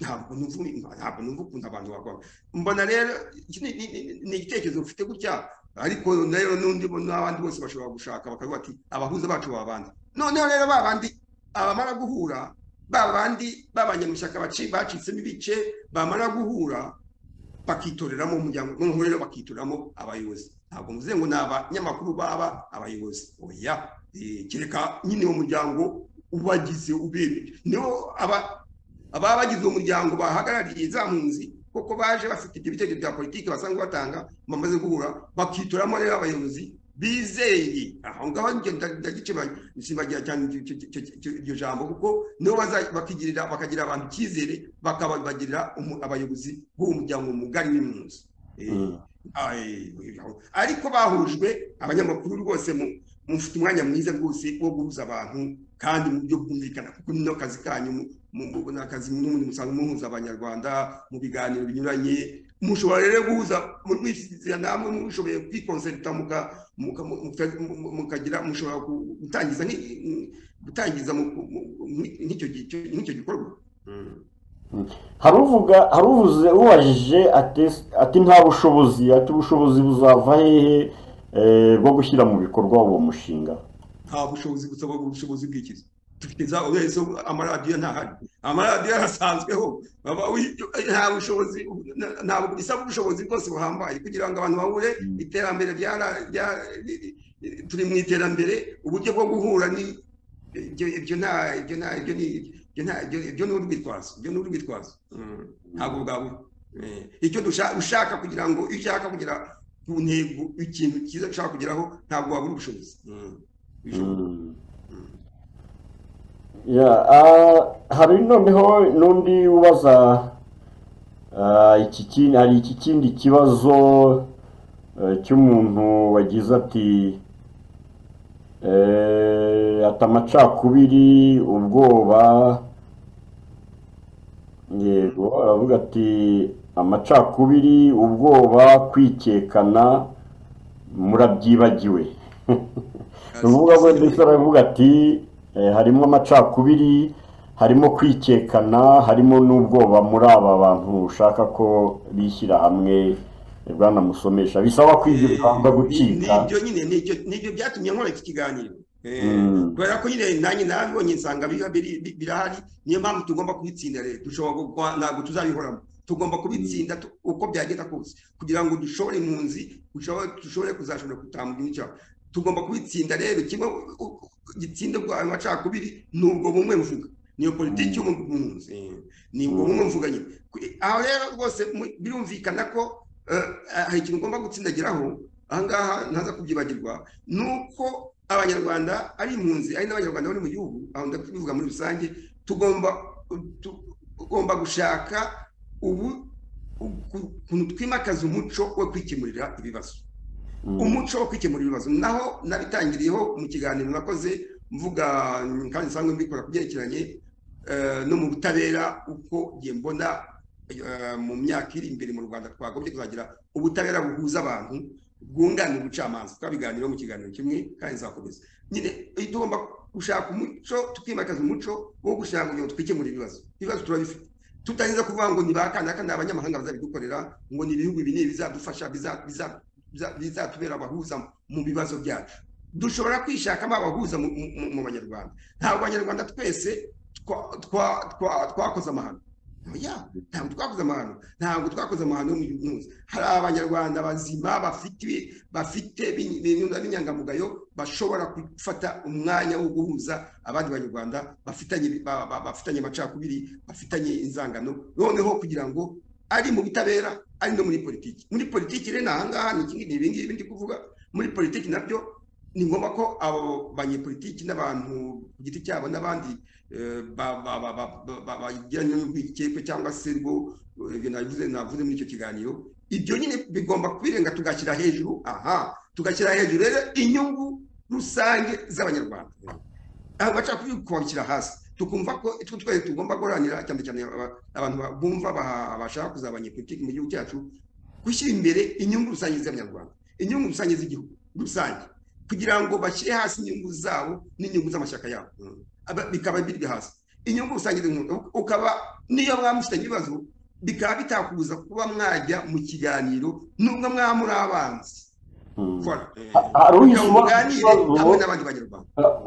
ntabwo numva ukuntu abantu bakora mbona rero ni igitekerezo mfite gutya ariko rero n'undi n'abandi bose bashobora gushaka bakavuga ati abahuza bacu baba bandi noneho rero ba bandi abamara guhura ba bandi b'abanyamushyaka bacitsemo ibice bamara guhura bakitoreramo umuryango noneho rero bakitoreramo abayobozi ntabwo muze ngo ni abanyamakuru baba abayobozi oya kereka nyine uwo muryango ubagize ubemeje niho aba ababa bagize umuryango bahagarariye za mpunzi kuko baje bafite ibyo bitekerezo bya politiki basanzwe batanga bamaze guhura bakitoramo rero abayobozi bizeye aho ngaho ndagisimbagira cyane iryo jambo kuko nibo bakigirira bakagira abantu icyizere bakabagirira abayobozi b'uwo muryango mugari n'impunzi ariko bahujwe abanyamakuru rwose mufite umwanya mwiza rwose wo guhuza abantu kandi mu buryo bwumvikana kuko ni kazi kanyu ni akazi n'ubundi musanzwe muhuza abanyarwanda mu biganiro binyuranye mushobora rero guhuza mwishyizira namwe mushoboye kwikonserita mukagira mushobora gutangiza gutangiza nk'icyo gikorwa hari uvuze ubajije ati nta bushobozi ati ubushobozi buzava hehe bwo gushyira mu bikorwa uwo mushinga nta bushobozi busaba ubushobozi bw'ikizi dufite za urezo amaradiyo ntahari amaradiyo arasanzweho nta bushobozi ntabwo bisaba ubushobozi bwose buhambaye kugira ngo abantu bahure iterambere turi mu iterambere uburyo bwo guhura ni ibyo nta ibyo nta ibyo ni ibyo ni urwitwazo ibyo ni urwitwazo ntabwo bwabura icyo dushaka kugira ngo iyo ushaka kugera ku ntego ikintu cyiza ushaka kugeraho ntabwo wabura ubushobozi hari noneho n'undi ubaza hari iki kindi kibazo cy'umuntu wagize ati ati amacakubiri ubwoba yego aravuga ati amacakubiri ubwoba kwikekana murabyibagiwe uvuga ngo ndetse aravuga ati harimo amacakubiri harimo kwikekana harimo n'ubwoba muri aba bantu ushaka ko bishyira hamwe bwanamusomesha bisaba kwiga urugamba gucika nibyo nyine nibyo byatumye nkora iki kiganiro kubera ko nyine nanjye nabibonye nsanga birahari niyo mpamvu tugomba kubitsinda rero dushobora ntabwo tuzabihoramo tugomba kubitsinda uko byagenda kose kugira ngo dushobore impunzi dushobore kuzashobora gutambura imico tugomba kubitsinda rero kimwe gitsinde bwa macakubiri ni ubwo bumwe mvuga niyo politiki y'umunsi ni ubwo bumwe mvuga nyine aho rero rwose birumvikana ko hari ikintu ugomba gutsindagiraho ahangaha ntaza kubyibagirwa ni uko abanyarwanda ari impunzi ari n'abanyarwanda bari mu gihugu aho ndabivuga muri rusange tugomba tugomba gushaka ubu ukuntu twimakaza umuco wo kwikemurira ibibazo umuco wo kwikemura ibibazo naho nabitangiriyeho mu kiganiro nakoze mvuga kandi nsanzwe mbikora ku byerekeranye no mu butabera uko ngiye mbona mu myaka iri imbere mu rwanda twagombye kuzagira ubutabera buhuza abantu bwunganira ubucamanza twabiganiraho mu kiganiro kimwe kandi nzakomeza nyine tugomba gushaka umuco tukimakaza umuco wo gushaka kugira ngo twikemure ibibazo ibibazo turabifite tutageza kuvuga ngo ni ba kanaka ni abanyamahanga bazabidukorera ngo ni ibihugu ibi n'ibi bizadufasha biza- biza- biza- bizatubera abahuza mu bibazo byacu dushobora kwishakamo abahuza mu- mu mu- mu banyarwanda ntabwo abanyarwanda twese twa- twa- twa- twakoze amahano oya ntabwo twakoze amahano ntabwo twakoze amahano yo mu gihugu hose hari abanyarwanda bazima bafite bafite b'in- b'in- b'inyangamugayo bashobora gufata umwanya wo guhuza abandi banyarwanda bafitanye ba- ba- bafitanye amacakubiri bafitanye inzangano noneho kugira ngo ari mu butabera ari no muri politiki muri politiki rero ni ahangaha ni ikindi- ni ibi ngibi ndi kuvuga muri politiki nabyo ni ngombwa ko abo banyepolitiki n'abantu ku giti cyabo n'abandi eh, ba- ba- ba- ba- ba- ba- bagiranye n'urwikekwe cyangwa se rwo eh, ibyo navuze navuze muri icyo kiganiro ibyo nyine bigomba kubirenga tugashyira hejuru aha tugashyira hejuru rero inyungu rusange z'abanyarwanda aho bacakubiri kubashyira hasi tukumva ko itwo twese tugomba guharanira cyane cyane aba- abantu ba- bumva baha- bashaka kuzaba abanyepolitiki mu gihugu cyacu gushyira imbere inyungu rusange z'abanyarwanda inyungu rusange z'igihugu rusange kugira ngo bashyire hasi inyungu zabo n'inyungu z'amashyaka yabo Mm. Aba- bikaba biri hasi inyungu rusange z'igihugu ukaba niyo mwamufitanye ibibazo bikaba bitakubuza kuba mwajya mu kiganiro nubwo mwaba muri abanzi Hmm. Voilà. hari kugira ngo uhisemo muganire ikibazo hamwe n'abandi banyarwanda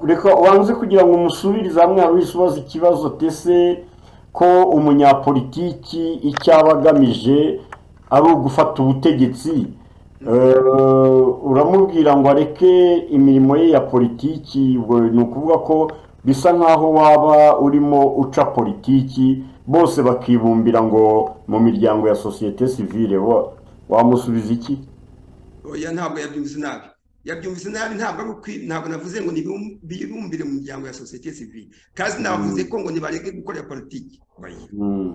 reka wanze kugira ngo umusubirize hamwe hari uhise ubaza ikibazo tese ko umunyapolitiki icyo aba agamije ari ugufata ubutegetsi Eh, uramubwira ngo areke imirimo ye ya politiki ubwo ni ukuvuga ko bisa nkaho waba urimo uca politiki bose bakibumbira ngo mu miryango ya sosiyete sivile wa- wamusubiza iki oya ntabwo yabyumvise nabi yabyumvise nabi ntabwo ari ukwi- ntabwo navuze ngo nibum- bibumbire mu miryango ya sosiyete sivile kandi navuze ko ngo nibareke gukorera politiki oya Hmm.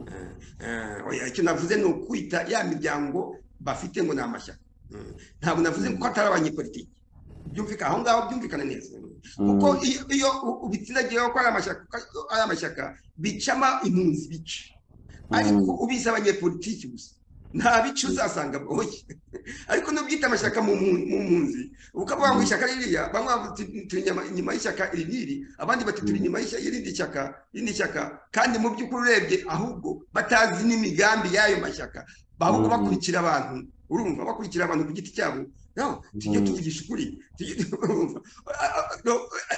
Eh, oya icyo navuze ni ukwita ya miryango bafite ngo ni amashyaka Mm. ntabwo navuze ko atari abanyepolitiki byumvikana aho ngaho byumvikana neza kuko iyo iyo u- ubitsindagiyeho ko ari amashyaka ko ari amashyaka bicama impunzi bica ariko ubizi abanyepolitiki gusa nta bice uzasanga boye ariko n'ubyita amashyaka mu mpu- mu mpunzi ukavuga ngo ishyaka ririya bamwe bavuga uti, turi inyuma- inyuma y'ishyaka iri n'iri abandi bati turi inyuma y'ishyaka- y'irindi shyaka irindi shyaka kandi mu by'ukuri urebye ahubwo batazi n'imigambi y'ayo mashyaka ahubwo Mm. bakurikira abantu urumva bakurikira abantu ku giti cyabo No, tujye Mm. tuvugisha ukuri Tujye- urumva? A- a- no,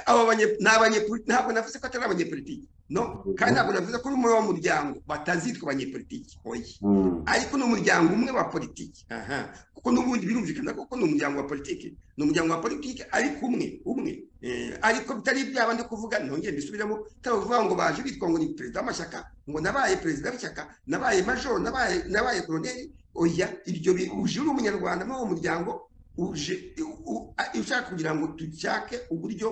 abo banye- ni abanyepoli- ntabwo navuze ko atari abanyepolitiki no kandi ntabwo navuze ko uri muri wa muryango batazitwa abanyepolitiki oya Hmm. ariko ni umuryango umwe wa politiki aha kuko n'ubundi birumvikana koko ni umuryango wa politiki ni umuryango wa politiki ariko umwe umwe Eh, ariko bitari byaba ndi kuvuga ntongere mbisubiremo bitari kuvuga ngo baje bitwa ngo ni perezida w'amashyaka ngo nabaye perezida w'ishyaka nabaye majoro nabaye nabaye koroneri oya ibyo bi- uje uri umunyarwanda muri uwo muryango uje u- u- a- ushaka kugira ngo dushake uburyo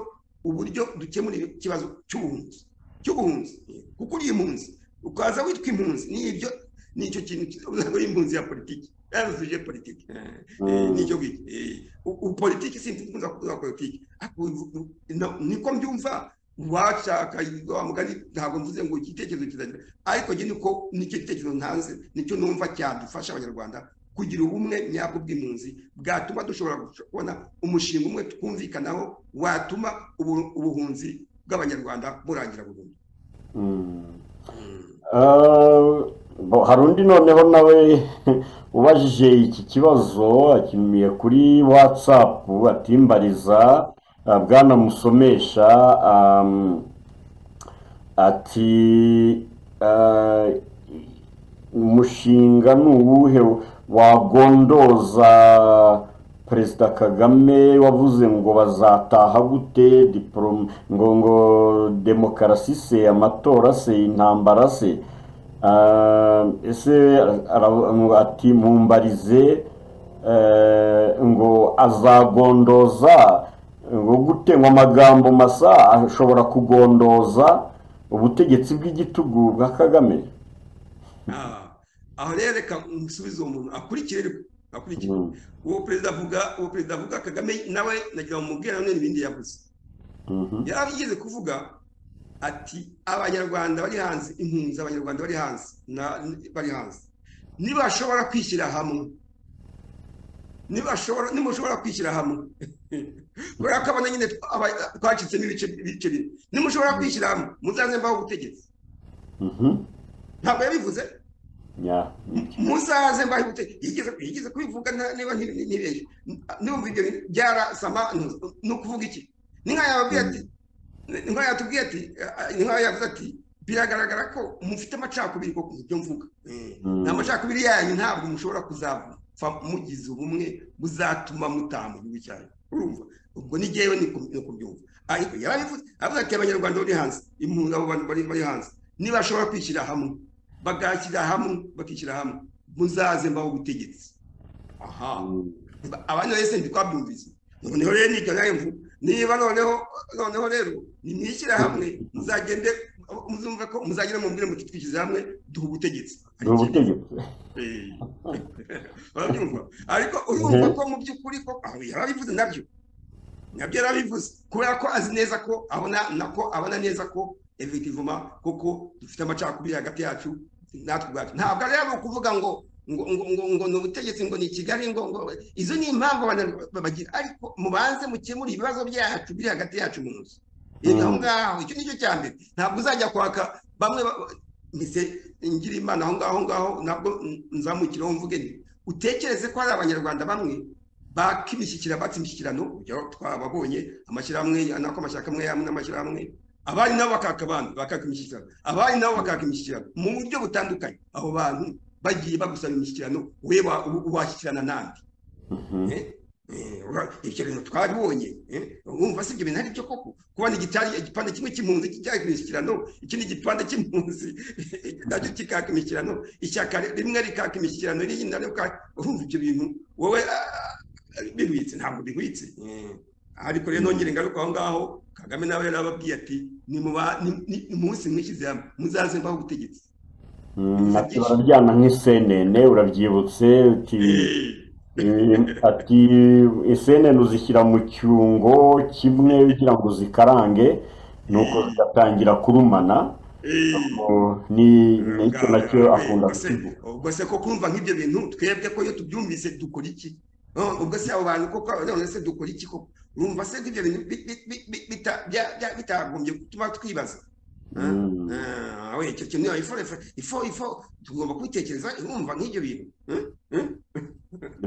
uburyo dukemura ikibazo cy'ubuhunzi cy'ubuhunzi kuko uri impunzi ukaza witwa impunzi ni ibyo nicyo kintu kizaba impunzi ya politiki yazo suje politiki Eh, eh, Mm. nicyo ngicyo Eh, u- u- politiki simfunza kuvuga politiki Ariko ubu- no- niko mbyumva washaka wa mugani ntabwo mvuze ngo igitekerezo kizagira ariko njye niko nicyo gitekerezo ntanze nicyo numva cyadufasha abanyarwanda kugira ubumwe nyabwo bw'impunzi bwatuma dushobora gush- kubona umushinga umwe twumvikanaho watuma ubu- ubuhunzi bw'abanyarwanda burangira burundu Hmm. Mm. Eh, bo- hari undi noneho nawe ubajije iki kibazo akimiye kuri watsapu atimbariza eh, bwana musomesha um, ati eh, umushinga ni uwuhe wagondoza perezida kagame wavuze ngo bazataha gute diplom- ngo ngo demokarasi se amatora se intambara se Ah, ese ara- ngo ati mumbarize eh, ngo azagondoza ngo gute ngo amagambo masa ashobora kugondoza ubutegetsi bw'igitugu bwa kagame Ah, aho rero reka musubize uwo muntu akurikire ariko, akurikire Mm. uwo perezida avuga uwo perezida avuga kagame nawe nagira ngo mubwire none ibindi yavuze Mhm. yarigeze kuvuga ati abanyarwanda bari hanze impunzi z'abanyarwanda bari hanze na- bari hanze nibashobora kwishyira hamwe nibashobora nimushobora kwishyira hamwe kubera ko abana nyine twa- aba- twacitsemo ibice ibice bine nimushobora kwishyira hamwe muzaze mbaho ubutegetsi Mhm. ntabwo yabivuze ya muzaze mbahute yigeze yigeze kubivuga nta- niba ntibeshye numva ibyo bintu byarasama ntu- ni ukuvuga iki ni nkaho yababwiye ati ni nkaho yatubwiye ati eh, ni nkaho yavuze ati biragaragara ko mufite amacakubiri koko mu byo mvuga Eh, Mm. ni amacakubiri yanyu ntabwo mushobora kuzapfa mugize ubumwe buzatuma mutaha mu gihugu cyanyu urumva ubwo ni jyewe ni ku- ni kubyumva ariko yarabivuze avuga ati abanyarwanda bari hanze impunzi abo bantu bari bari hanze nibashobora kwishyira hamwe bagashyira hamwe bakishyira hamwe muzaze mbaho ubutegetsi aha abandi wese ntitwabyumvise noneho rero nicyo nawe mvuga niba noneho noneho rero nimwishyira hamwe muzagende muzumve ko muzagenda mubwire muti twishyize hamwe duha ubutegetsi ni ubutegetsi Eh, urabyumva ariko urumva ko mu by'ukuri ko aho yarabivuze nabyo nabyo yarabivuze kubera ko azi neza ko abona nako abona neza ko evitivuma koko dufite amacakubiri hagati yacu natwe ubwacu ntabwo rero ari ukuvuga ngo ngo ngo ngo ngo ni ubutegetsi ngo ni kigali ngo ngo izo ni impamvu abantu bagira ariko mubanze mukemure ibibazo byacu biri hagati yacu mu nzu Mm. aho ngaho icyo nicyo cya mbere ntabwo uzajya kwaka bamwe ba- mise ngira imana aho ngaho aho ngaho nabwo nzamukireho mvuge nti utekereze ko hari abanyarwanda bamwe baka imishyikirano batse imishyikirano urugero twababonye amashyirahamwe nako amashyaka amwe amwe n'amashyirahamwe abari nabo bakaka abandi bakaka imishyikirano abari nabo bakaka imishyikirano mu buryo butandukanye abo bantu bagiye bagusaba imishyikirano we wa- u- washyikirana nandi Mhm. Eh, eh, ura- ibyo bintu twabibonye eh, wumva si ibyo bintu ari byo koko kubona igitari igipande kimwe cy'impunzi kijyanye ku mishyikirano ikindi gipande cy'impunzi nacyo kikaka imishyikirano ishyaka rimwe rikaka imishyikirano irindi naryo ka- urumva ibyo bintu wowe ah, bihwitse ntabwo bihwitse Eh, ariko rero nongere ingaruka aho ngaho kagame nawe yari ababwiye ati "Nimuba- ni- ni- umunsi mwishyize hamwe muzaze mbaho ubutegetsi Mm, ati bararyana nk'isenene urabyibutse uti Eh, Eh, ati isenene uzishyira mu cyungo kimwe kugira ngo zikarange nuko zigatangira kurumana eh. Oh, ni ni icyo nacyo Ubwo- akunda ubwo se- kukivuga ubwo se ko kumva nk'ibyo bintu twebwe ko iyo tubyumvise dukora iki Oh, ubwo se abo bantu koko none se dukora iki koko urumva se ko ibyo bintu bi- bi- bi- bi- bita- bya- bya- bitagombye gutuma twibaza Mm. Ah, ah, we, icyo kintu ifo ifo- ifo ifo tugomba kubitekereza urumva nk'ibyo bintu Eh, eh,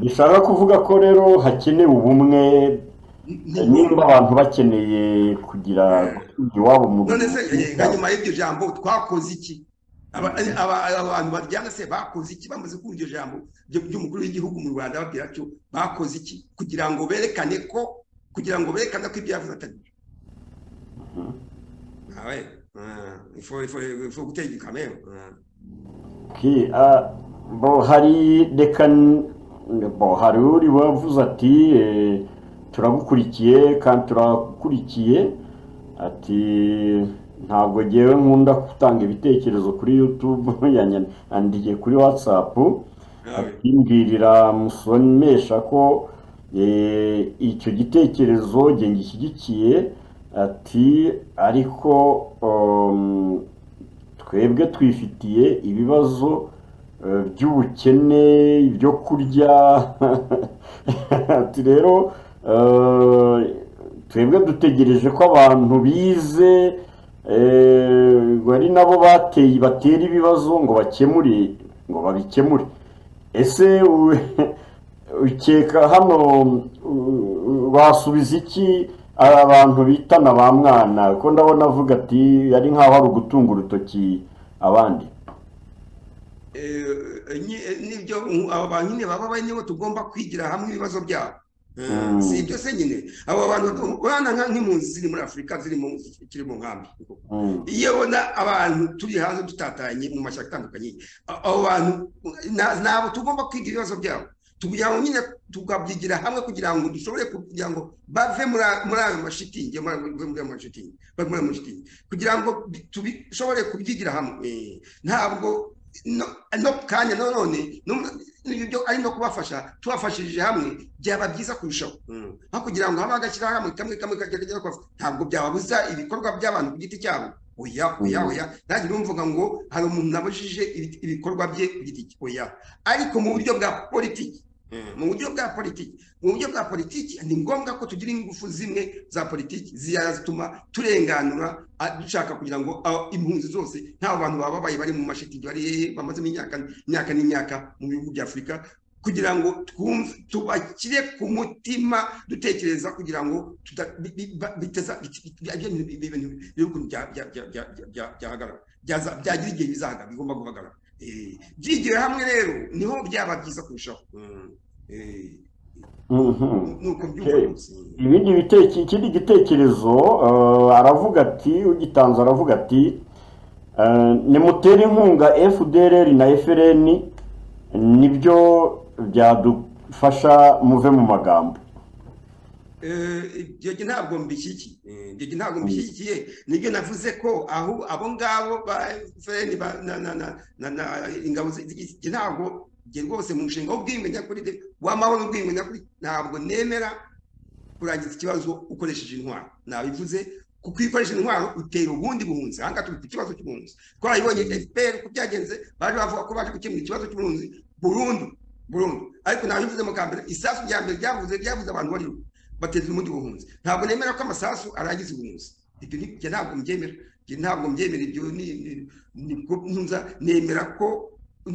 bishaka kuvuga ko rero hakenewe ubumwe ni- nimba abantu bakeneye kugira gusubira iwabo mu none se eh, nka nyuma y'iryo jambo twakoze iki Aba- aba- aba- abantu baryana se bakoze iki bamaze kumva iryo jambo ryo- ry'umukuru w'igihugu mu rwanda babwira atyo bakoze iki kugira ngo berekane ko kugira ngo berekane ko ibyo yavuze atari byo awe ifo ifo ifo gutega ikamera Ki- ah, bo hari reka n- bo hari uri wavuze ati eh, turagukurikiye kandi turakurikiye ati ntabwo ngewe nkunda gutanga ibitekerezo kuri YouTube yanyandikiye kuri WhatsApp awe akimbwirira musomesha ko eh, icyo gitekerezo nge gishyigikiye ati ariko um, twebwe twifitiye ibibazo eh, by'ubukene ibyo kurya ati rero eh, twebwe dutegereje ko abantu bize eh, ngo ari nabo bateye batera ibibazo ngo bakemure ngo babikemure ese u- ukeka hano u- u- basubiza iki aba bantu bitana ba mwana ko ndabona avuga ati ari nkaho ari ugutunga urutoki abandi Eh, nyi- eh, nibyo mm, abo bantu nyine baba bari nibo tugomba kwigira hamwe ibibazo byabo Eh, Mm. si ibyo se nyine abo bantu urabona nka- nk'impunzi ziri muri afurika ziri mu zikiri mu nkambi Mm, iyo ubona abantu turi hanze dutatanye mu mashyaka atandukanye a- abo bantu na- ntabwo tugomba kwiga ibibazo byabo tugira ngo nyine tukabyigira hamwe kugira ngo dushobore kugira ngo bave muri a- muri ayo mashitingi muri ayo- muri ayo mashitingi bave muri ayo mashitingi kugira ngo bi- tubishobore kubyigira hamwe Eh, ntabwo no- no kanya nanone no- ibyo ari no kubafasha tubafashirije hamwe byaba byiza kurushaho Mm. nko kugira ngo habe agashyirahamwe kamwe kamwe kajya kajya kwafa ntabwo byababuza ibikorwa by'abantu ku giti cyabo oya oya Mm. oya nanjye numvuga ngo hari umuntu nabujije ibi- ibikorwa bye ku giti cye oya ariko mu buryo bwa politiki mu buryo bwa politiki mu buryo bwa politiki ni ngombwa ko tugira ingufu zimwe za politiki zituma turenganura a- dushaka kugira ngo a- impunzi zose nta bantu bababaye bari mu mashitingi bari bamazemo imyaka imyaka n'imyaka mu bihugu bya afurika kugira ngo twumve tubakire ku mutima dutekereza kugira ngo tuta- bi- bi- ba- biteza bi- bi- bi- ibyo bintu- ibyo bintu- ibihugu bya- bya- bya- bya- bya- bya- byahagarara Byaza- byagira igihe bizahagarara bigomba guhagarara Eh, byigiwe hamwe rero niho byaba byiza kurushaho Mm. Eh, Mhm. nuko byumva Okay. rwose. ibindi biteke ikindi gitekerezo eh, aravuga ati ugitanze aravuga ati eh, nimutere inkunga fdr na frn nibyo byadufasha muve mu magambo ibyo ntabwo mbishyigikiye ibyo ntabwo mbishyigikiye nibyo navuze ko aho abo ngabo ba efuperi na na na na na ingabo z'iki ntabwo njye rwose mu mushinga w'ubwiyumvanyakuri de- w'amahoro n'ubwiyumvanyakuri ntabwo nemera kurangiza ikibazo ukoresheje intwaro nabivuze kuko iyo ukoresheje intwaro utera ubundi buhunzi aha ngaha turi ku kibazo cy'ubuhunzi twarayibonye efuperi uko byagenze baje bavuga ko baje gukemura ikibazo cy'ubuhunzi burundu burundu ariko nabivuze mu kambere isasu rya mbere ryavuze ryavuze abantu bariho bateza ubundi buhunzi ntabwo nemera ko amasasu arangiza ubuhunzi ibyo ni- njye ntabwo mbyemera Njye ntabwo mbyemera ibyo ni- ni- nibwo ntunza nemera ko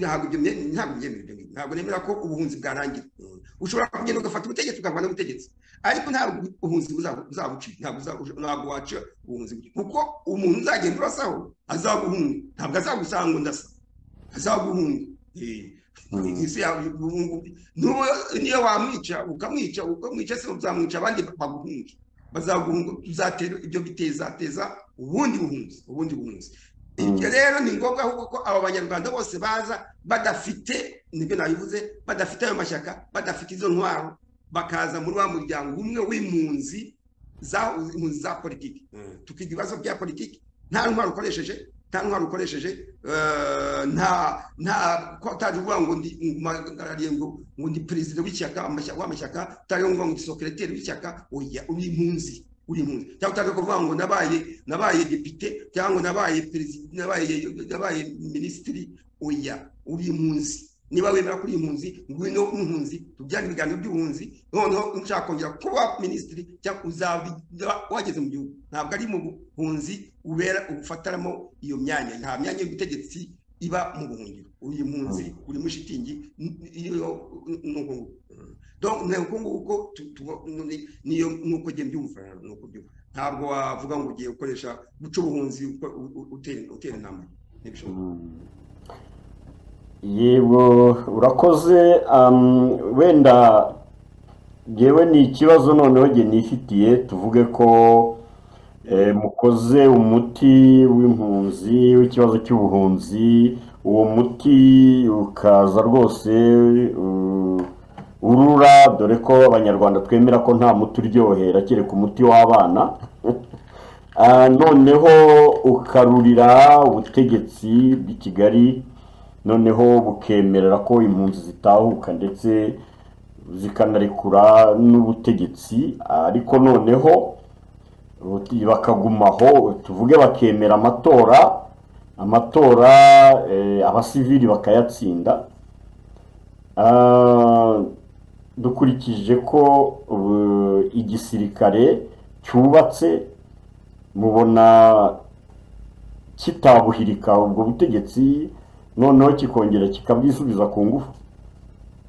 ntabwo ibyo mye- ntabwo mbyemera ibyo ngibyo. ntabwo nemera ko ubuhunzi bwarangira Mm. ushobora kugenda ugafata ubutegetsi ukarwana n'ubutegetsi ariko ntabwo ubuhunzi buza- buzabucika ntabwo uza- ntabwo waca ubuhunzi gutya. kuko umuntu uzagenda urasaho azaguhunga ntabwo azagusanga ngo ndasa azaguhunga Eh, Mm. isi yawe ubu- n'ubu niyo wamwica ukamwica ukamwica se uzamwica abandi baguhunge bazaguhunga uzatera ibyo bitezateza ubundi buhunzi ubundi buhunzi Mm. ibyo rero ni ngombwa ahubwo ko aba banyarwanda bose baza badafite nibyo nabivuze badafite ayo mashyaka badafite izo ntwaro bakaza muri wa muryango umwe w'impunzi za impunzi za politiki tukiga ibibazo bya politiki nta ntwaro ukoresheje nta ntwaro ukoresheje eh, nta nta ko utaje uvuga ngo ndi mpagarariye ngo ngo ndi perezida w'ishyaka amashyaka w'amashyaka utaje uvuga ngo ndi sokereteri w'ishyaka oya uri impunzi uri impunzi cyangwa utaje kuvuga ngo nabaye nabaye depite cyangwa ngo nabaye perezida nabaye nabaye minisitiri oya uri impunzi niba wemera kuri impunzi ngwino impunzi tujyane ibiganiro by'ubuhunzi noneho ushaka kongera kuba minisitiri cyangwa uzaba wageze mu gihugu ntabwo ari mu buhunzi ubera ufataramo iyo myanya nta myanya y'ubutegetsi iba mu buhungiro uri impunzi uri muri shitingi n- iyo nuko donc nuko nguko tu- tu- ni- niyo nuko njye mbyumva nuko mbyumva ntabwo wavuga ngo ugiye gukoresha guca ubuhunzi uko- u- u- utera utera intambara ntibishoboka yego urakoze um, wenda ngewe ni ikibazo noneho jye nifitiye tuvuge ko eh, mukoze umuti w'impunzi w'ikibazo cy'ubuhunzi uwo muti ukaza rwose uh, urura dore ko abanyarwanda twemera ko nta muti uryohera kereka umuti w'abana Ah, noneho ukarurira ubutegetsi bw'i Kigali noneho bukemerera ko impunzi zitahuka ndetse zikanarekura n'ubutegetsi ariko noneho uti- bakagumaho tuvuge bakemera amatora amatora eh, abasivili bakayatsinda Ah, dukurikije ko eh, igisirikare cyubatse mubona kitabuhirika ubwo butegetsi noneho kikongera kikabwisubiza ku ngufu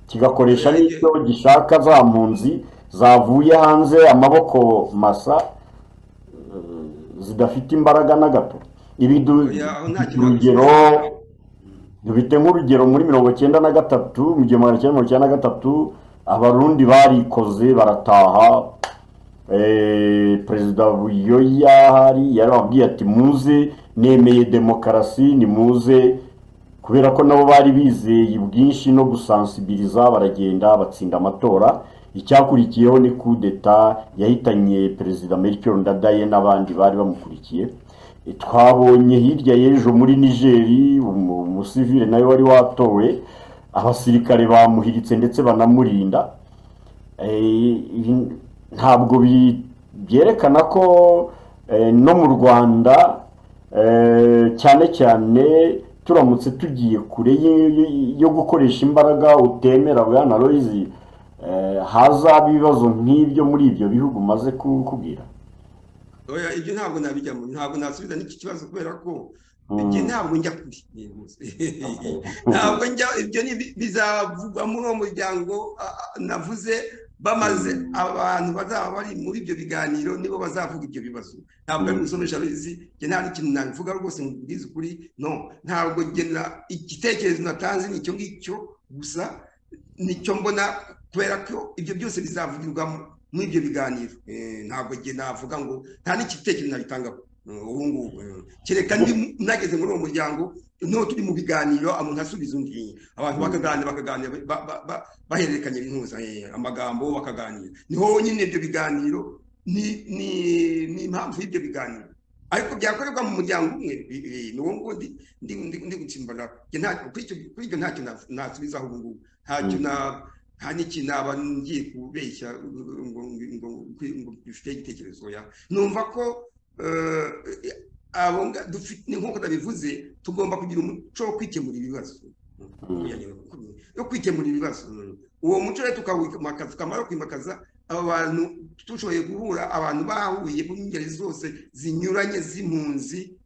kigakoresha Eh, n'icyo gishaka za mpunzi zavuye hanze amaboko masa eh, zidafite imbaraga na gato ibi du- oya aho nta kintu urugero dufite nk'urugero muri mirongo icyenda na gatatu mu gihumbi magana cyenda mirongo icyenda na gatatu abarundi barikoze barataha eh, perezida buyoya hari yarababwiye ati muze nemeye demokarasi nimuze kubera ko nabo bari bizeye ubwinshi no gusansibiliza baragenda batsinda amatora icyakurikiyeho ni kudeta yahitanye perezida melchior ndadaye n'abandi bari bamukurikiye E, twabonye hirya y'ejo muri nigeri umu- umusivile nawe wari watowe abasirikare bamuhiritse ndetse banamurinda Eh, ibi ntabwo bi- byerekana ko eh, no mu rwanda eh, cyane cyane turamutse tugiye kure y- y- yo gukoresha imbaraga utemera bwana royizi hazaba ibibazo nk'ibyo muri ibyo bihugu umaze kukubwira oya ibyo ntabwo nabijyamo ntabwo nasubiza n'iki kibazo kubera ko Mm. igihe ntabwo njya kuri ntabwo njya ibyo ni bi- bizavugwa muri uwo muryango a- a- navuze bamaze abantu bazaba bari muri ibyo biganiro nibo bazavuga ibyo bibazo ntabwo ari Mm. gusomesha ruzi njye nta n'ikintu nabivuga rwose ngo mbwize ukuri no ntabwo njye na- igitekerezo natanze ni icyo ngicyo gusa nicyo mbona kubera ko ibyo byose bizavugirwamo muri ibyo biganiro Eh, ntabwo njye navuga ngo nta n'igitekerezo nabitangaho eh, ubu ngubu eh. kereka ndi mu- nageze muri uwo muryango noneho turi mu biganiro umuntu asubiza undi abantu bakaganira bakaganira ba- ba- ba- bahererekanya intuza eh, amagambo bakaganira niho nyine ibyo biganiro ni ni ni impamvu y'ibyo biganiro ariko byakorerwa mu muryango umwe bi- bi- ni uwo ngundi ndi ndi ndi gutsimbana Njye nta- kuri icyo- kuri ibyo ntacyo na- nasubizaho ubu ngubu ntacyo na nta n'ikintu naba ngiye kubeshya ngo ngo ngo ngo dufite igitekerezo ya numva ko eh, abo nga- dufite nk'uko nabivuze tugomba kugira umuco wo kwikemura ibibazo yo kwikemura ibibazo uwo muco rero tukawimakaza tukamara kwimakaza aba bantu dushoboye guhura abantu bahuye mu ngeri zose zinyuranye z'impunzi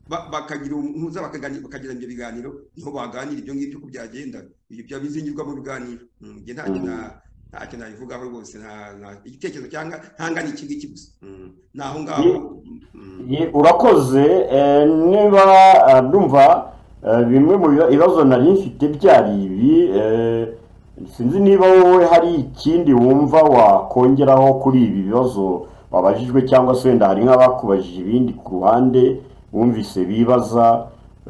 ba- bakagira umuhuza bakagani- bakagira ibyo biganiro niho baganira ibyo ngibyo uko byagenda ibyo byaba bizingirwa mu biganiro Mm, njye ntacyo Mm. na- ntacyo nabivugaho rwose nta- nta- igitekerezo cyangwa ntangana iki ngiki gusa Mm, ni aho ngaho Mm. Ye- urakoze eh, niba ah, ndumva eh, bimwe mu biba- ibibazo nari mfite byari ibi eh, sinzi niba wowe hari ikindi wumva wakongeraho kuri ibi bibazo wabajijwe cyangwa se wenda hari nk'abakubajije ibindi ku ruhande wumvise bibaza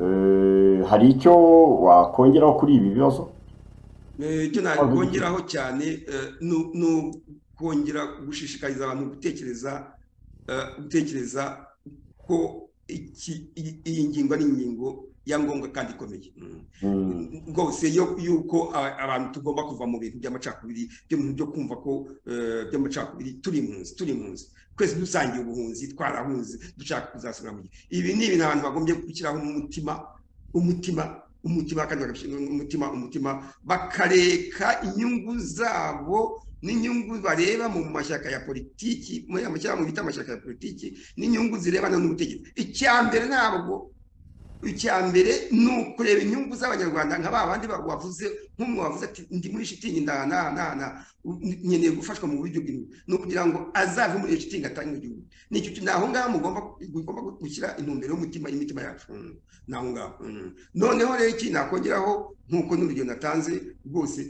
eh, hari icyo wakongeraho kuri ibi bibazo Eh, icyo nakongeraho cyane eh, nu- ni ukongera gushishikariza abantu gutekereza eh, gutekereza ko iki- iyi- iyi ngingo ari ingingo ya ngombwa kandi ikomeye Mm. Mm. rwose yo- yuko a- abantu tugomba kuva mu bintu by'amacakubiri byo mu bintu byo kumva ko eh, by'amacakubiri turi impunzi turi impunzi twese dusangiye ubuhunzi twarahunze dushaka kuzasubira mu gihe ibi ni ibintu abantu bagombye gushyiraho umutima umutima umutima kandi bagashyiraho umutima umutima bakareka inyungu zabo n'inyungu bareba mu mashyaka ya politiki muri aya mashyaka bita amashyaka ya politiki n'inyungu zirebana n'ubutegetsi icya mbere ntabwo icya mbere ni ukureba inyungu z'abanyarwanda nka ba bandi ba- wavuze nk'umwe wavuze ati ndi muri shitingi nda na na na nkeneye gufashwa mu buryo bw'imwe ni ukugira ngo azave muri iyo shitingi atange mu gihugu nicyo kintu ni aho ngaho mugomba mugomba gushyira intumbero y'umutima y'imitima yacu Mm, ni aho ngaho Mm. noneho rero iki nakongeraho nk'uko n'urugero natanze rwose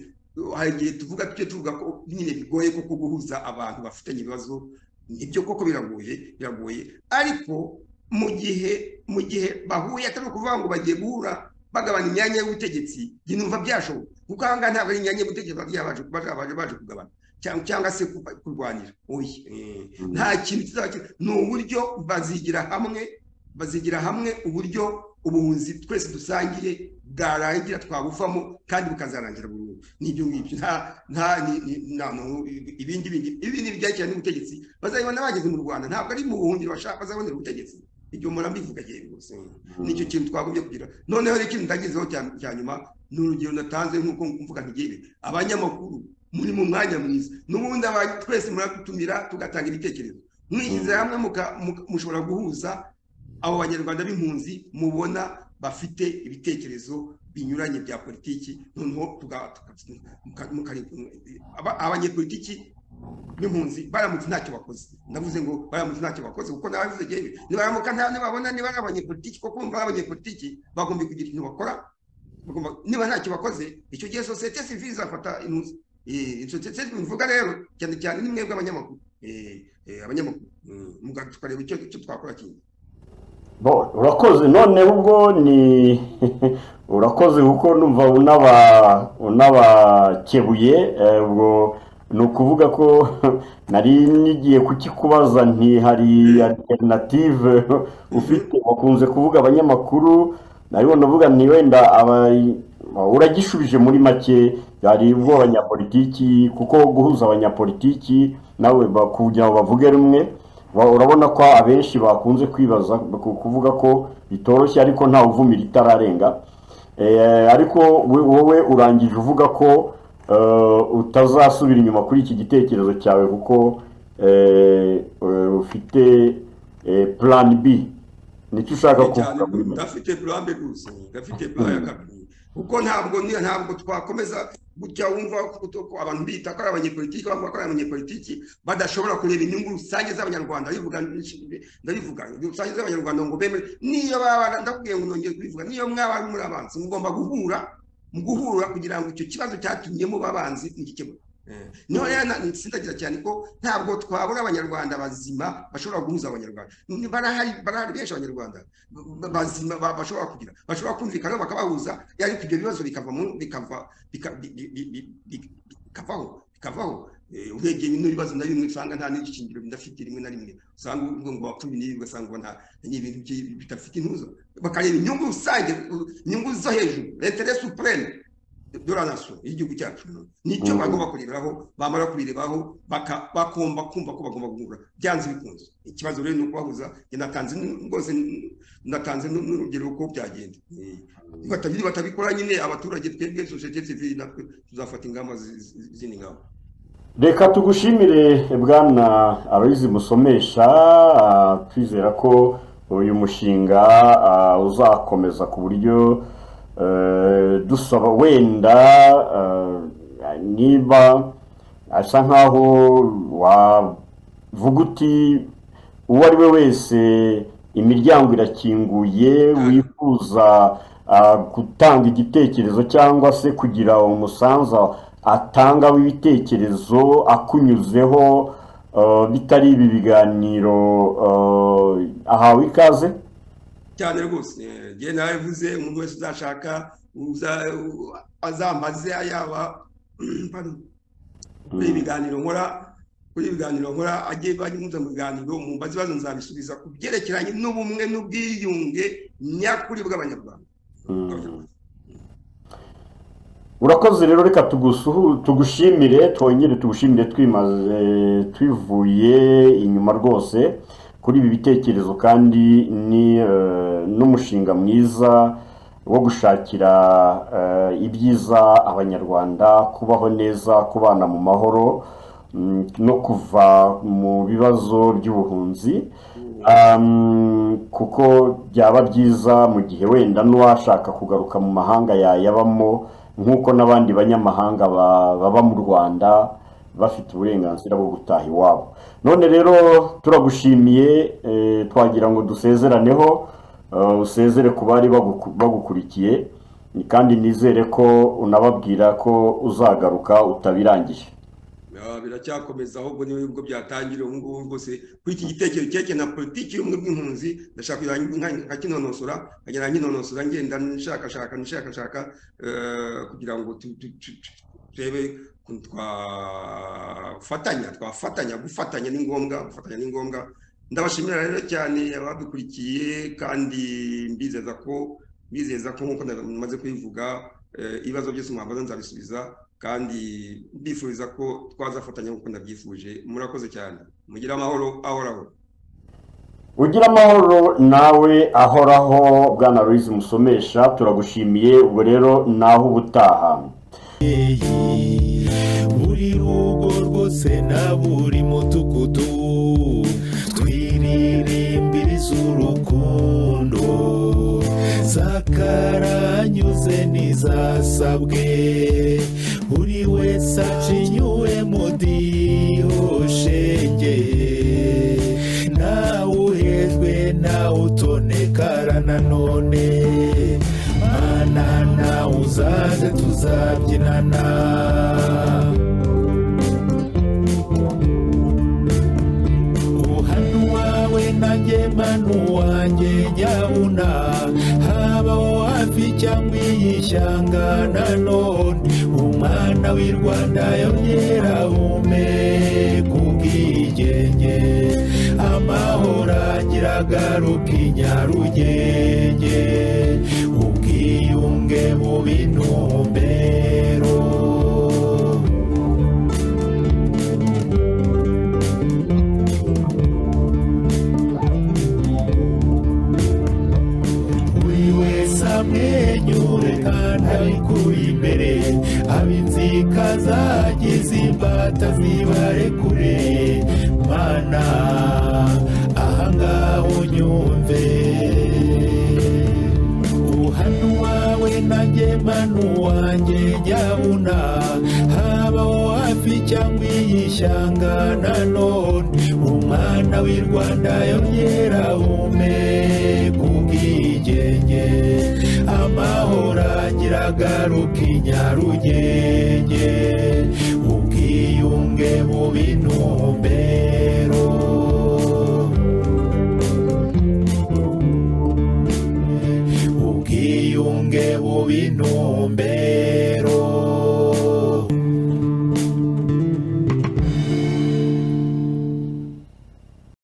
hari igihe tuvuga tujye tuvuga ko nyine bigoye kuko guhuza abantu bafitanye ibibazo ibyo koko biragoye biragoye ariko mu gihe mu gihe bahuye atari ukuvuga ngo bagiye guhura bagabana imyanya y'ubutegetsi njye numva byashoboka kuko aha ngaha ntabwo ari imyanya y'ubutegetsi bagiye baje baje- baje baje kugabana cyangwa cyangwa se kuba- kurwanira oya eh, nta kintu kizaba ki- ni uburyo bazigira hamwe bazigira hamwe uburyo ubuhunzi twese dusangiye bwarangira twabuvamo kandi bukazarangira burundu n'ibyo ngibyo nta nta ni- ni- nta no- ibindi bindi ibindi bijyanye n'ubutegetsi bazabibona bageze mu rwanda ntabwo ari mu buhungiro bashaka bazabonera ubutegetsi ibyo mpora mbivuga cyane rwose nicyo kintu twagombye kugira noneho rero ikintu ndagezeho cya- cya nyuma ni urugero natanze nk'uko mvuga ntigere abanyamakuru muri mu mwanya mwiza n'ubundi aba- twese muradutumira tugatanga ibitekerezo mwishyize hamwe muka- muka- mushobora guhuza abo banyarwanda b'impunzi mubona bafite ibitekerezo binyuranye bya politiki noneho tuga- tuka- muka- mukareka- aba- abanyepolitiki n'impunzi baramutse ntacyo bakoze ndavuze ngo baramutse ntacyo bakoze kuko nabavuze yewe nibaramuka nta ntabyo babona niba ari abanyepolitiki kuko kumva ari abanyepolitiki bagomba kugira ikintu bakora bagomba niba ntacyo bakoze icyo gihe sosiyete sivile izafata intuzi sosiyete sivile mvuga rero cyane cyane ni mwebwe abanyamakuru Eh, eh, abanyamakuru Mm, muga- tukareba icyo icyo twakora kindi Bo, urakoze none ubwo ni urakoze kuko numva unaba unabakebuye eh, ubwo ni ukuvuga ko nari nigiye kukikubaza nti hari alternative ufite bakunze kuvuga abanyamakuru nari navuga nti wenda aba- uragishubije muri make hari ubw'abanyapolitiki kuko guhuza abanyapolitiki nawe ba- kugira ngo bavuge rumwe Ba- urabona ko abenshi bakunze kwibaza ku- kuvuga ko bitoroshye ariko nta uvumira itararenga Eh, ariko we- wowe urangije uvuga ko eh, utazasubira inyuma kuri iki gitekerezo cyawe kuko eh, eh, ufite eh, plan B nicyo ushaka cyane kuvuga muri make? udafite purambe gusa udafite plan ya kabiri kuko ntabwo ni- ntabwo twakomeza gutya wumva ko- ko abantu bita ko ari abanyepolitiki bavuga ko ari abanyepolitiki badashobora kureba inyungu rusange z'abanyarwanda ndabivuga ndabivuga rusange z'abanyarwanda ngo bemere niyo baba ndakubwiye ngo nongeye kubivuga niyo mwaba muri abanzi mugomba guhura mu guhura kugira ngo icyo kibazo cyatumye muba abanzi mugikemure Eh, niho rero na- sindagira cyane ko ntabwo twabura abanyarwanda bazima bashobora guhuza abanyarwanda Ni- barahari barahari benshi abanyarwanda ba- bazima ba- bashobora kugira bashobora kumvikana bakabahuza ariko ibyo bibazo bikava mu bikava bika- bi- bi- bi- bi- bi- bikavaho bikavaho Eh, urebye bino bibazo na bimwe usanga nta n'igishingiro bidafite rimwe na rimwe usanga uvuga ngo wapfuye n'ibi ugasanga ngo nta ni ibintu byi- bidafite intuzo bakareba inyungu rusange u- inyungu zo hejuru intere supreme de la nation y'igihugu cyacu nicyo Mm. bagomba kurebaho bamara kubirebaho baka- bagomba kumva ko bagomba guhura byanze bikunze ikibazo rero ni ukubahuza njye natanze n- rwose n- natanze n- n'urugero ko byagenda Eh, batabi- batabikora nyine abaturage twebwe sosiyete sivili natwe tuzafata ingamba zi- zi- z'izindi ngamba reka tugushimire bwana aloyizi musomesha ah, twizera ko uyu mushinga ah, uzakomeza ku buryo eh, dusaba wenda eh, niba asa nkaho wavuga uti uwo ari we wese imiryango irakinguye wifuza ah, gutanga igitekerezo cyangwa se kugira umusanzu atanga w'ibitekerezo akunyuzeho ah, bitari ibi biganiro ah, ahawe ikaze cyane rwose eh, njye narabivuze umuntu wese uzashaka uza- u- azambaze yaba pardon, kuri ibiganiro nkora kuri ibiganiro nkora agiye banyuze mu biganiro mumbaza ibibazo nzabisubiza ku byerekeranye n'ubumwe n'ubwiyunge nyakuri bw'abanyarwanda Mm. urakoze rero reka tugusuhu- tugushimire twongere tugushimire twimaze twivuye inyuma rwose kuri ibi bitekerezo kandi ni eh, n'umushinga mwiza wo gushakira eh, ibyiza abanyarwanda kubaho neza kubana mu mahoro mm, no kuva mu bibazo by'ubuhunzi Um, kuko byaba byiza mu gihe wenda n'uwashaka kugaruka mu mahanga yayabamo nk'uko n'abandi banyamahanga ba- baba mu rwanda bafite uburenganzira bwo gutaha iwabo none rero turagushimiye eh, twagira ngo dusezeraneho eh, usezere ku bari baguku- bagukurikiye kandi nizere ko unababwira ko uzagaruka utabirangije Ah, biracyakomeza ahubwo nibwo byatangira ubu ngubu rwose kuri iki gitekerezo cyerekeye na politiki y'ubumwe bw'impunzi ndashaka kugira ngo nka- nkakinonosora nkagenda nkinonosora ngenda nshakashaka nshakashaka eh, kugira ngo tu- tu- tu- tu- turebe ukuntu twafatanya twafatanya gufatanya ni ngombwa gufatanya ni ngombwa ndabashimira rero cyane abadukurikiye kandi mbizeza ko mbizeza ko nk'uko namaze kubivuga eh, ibibazo byose mwambaza nzabisubiza kandi mbifuriza ko twazafatanya nk'uko ndabyifuje murakoze cyane mugire amahoro ahoraho Ugira amahoro nawe ahoraho bwana Louise Musomesha turagushimiye ubwo rero naho ubutaha buri rugo rwose na buri mudugudu twiririmbira iz'urukundo zakaranyuze n'izasabwe buri wese acinyuwe mu dihoshenge ntawe uhejwe ntawe utonekara nanone mana nawe uzaze tuzabyinana uhanu wawe nanjye manu wanjye nyabuna habaho hafi cyangwa iyishyanga nanone umwana w'i rwanda yongera humeka ubwigenge amahoro agira agaruka i nyarugenge ubwiyunge buba intumbero buri wese amwenyure ntibarekure mana ahangaha unyumve uhanu wawe nanjye manu wanjye nyabuna habaho hafi cyangwa iyi shyanga nanone umwana w'i rwanda yongera humeka ubwigenge amahoro agiragaruka i nyarugenge ubwiyunge buba intumbero ubwiyunge buba intumbero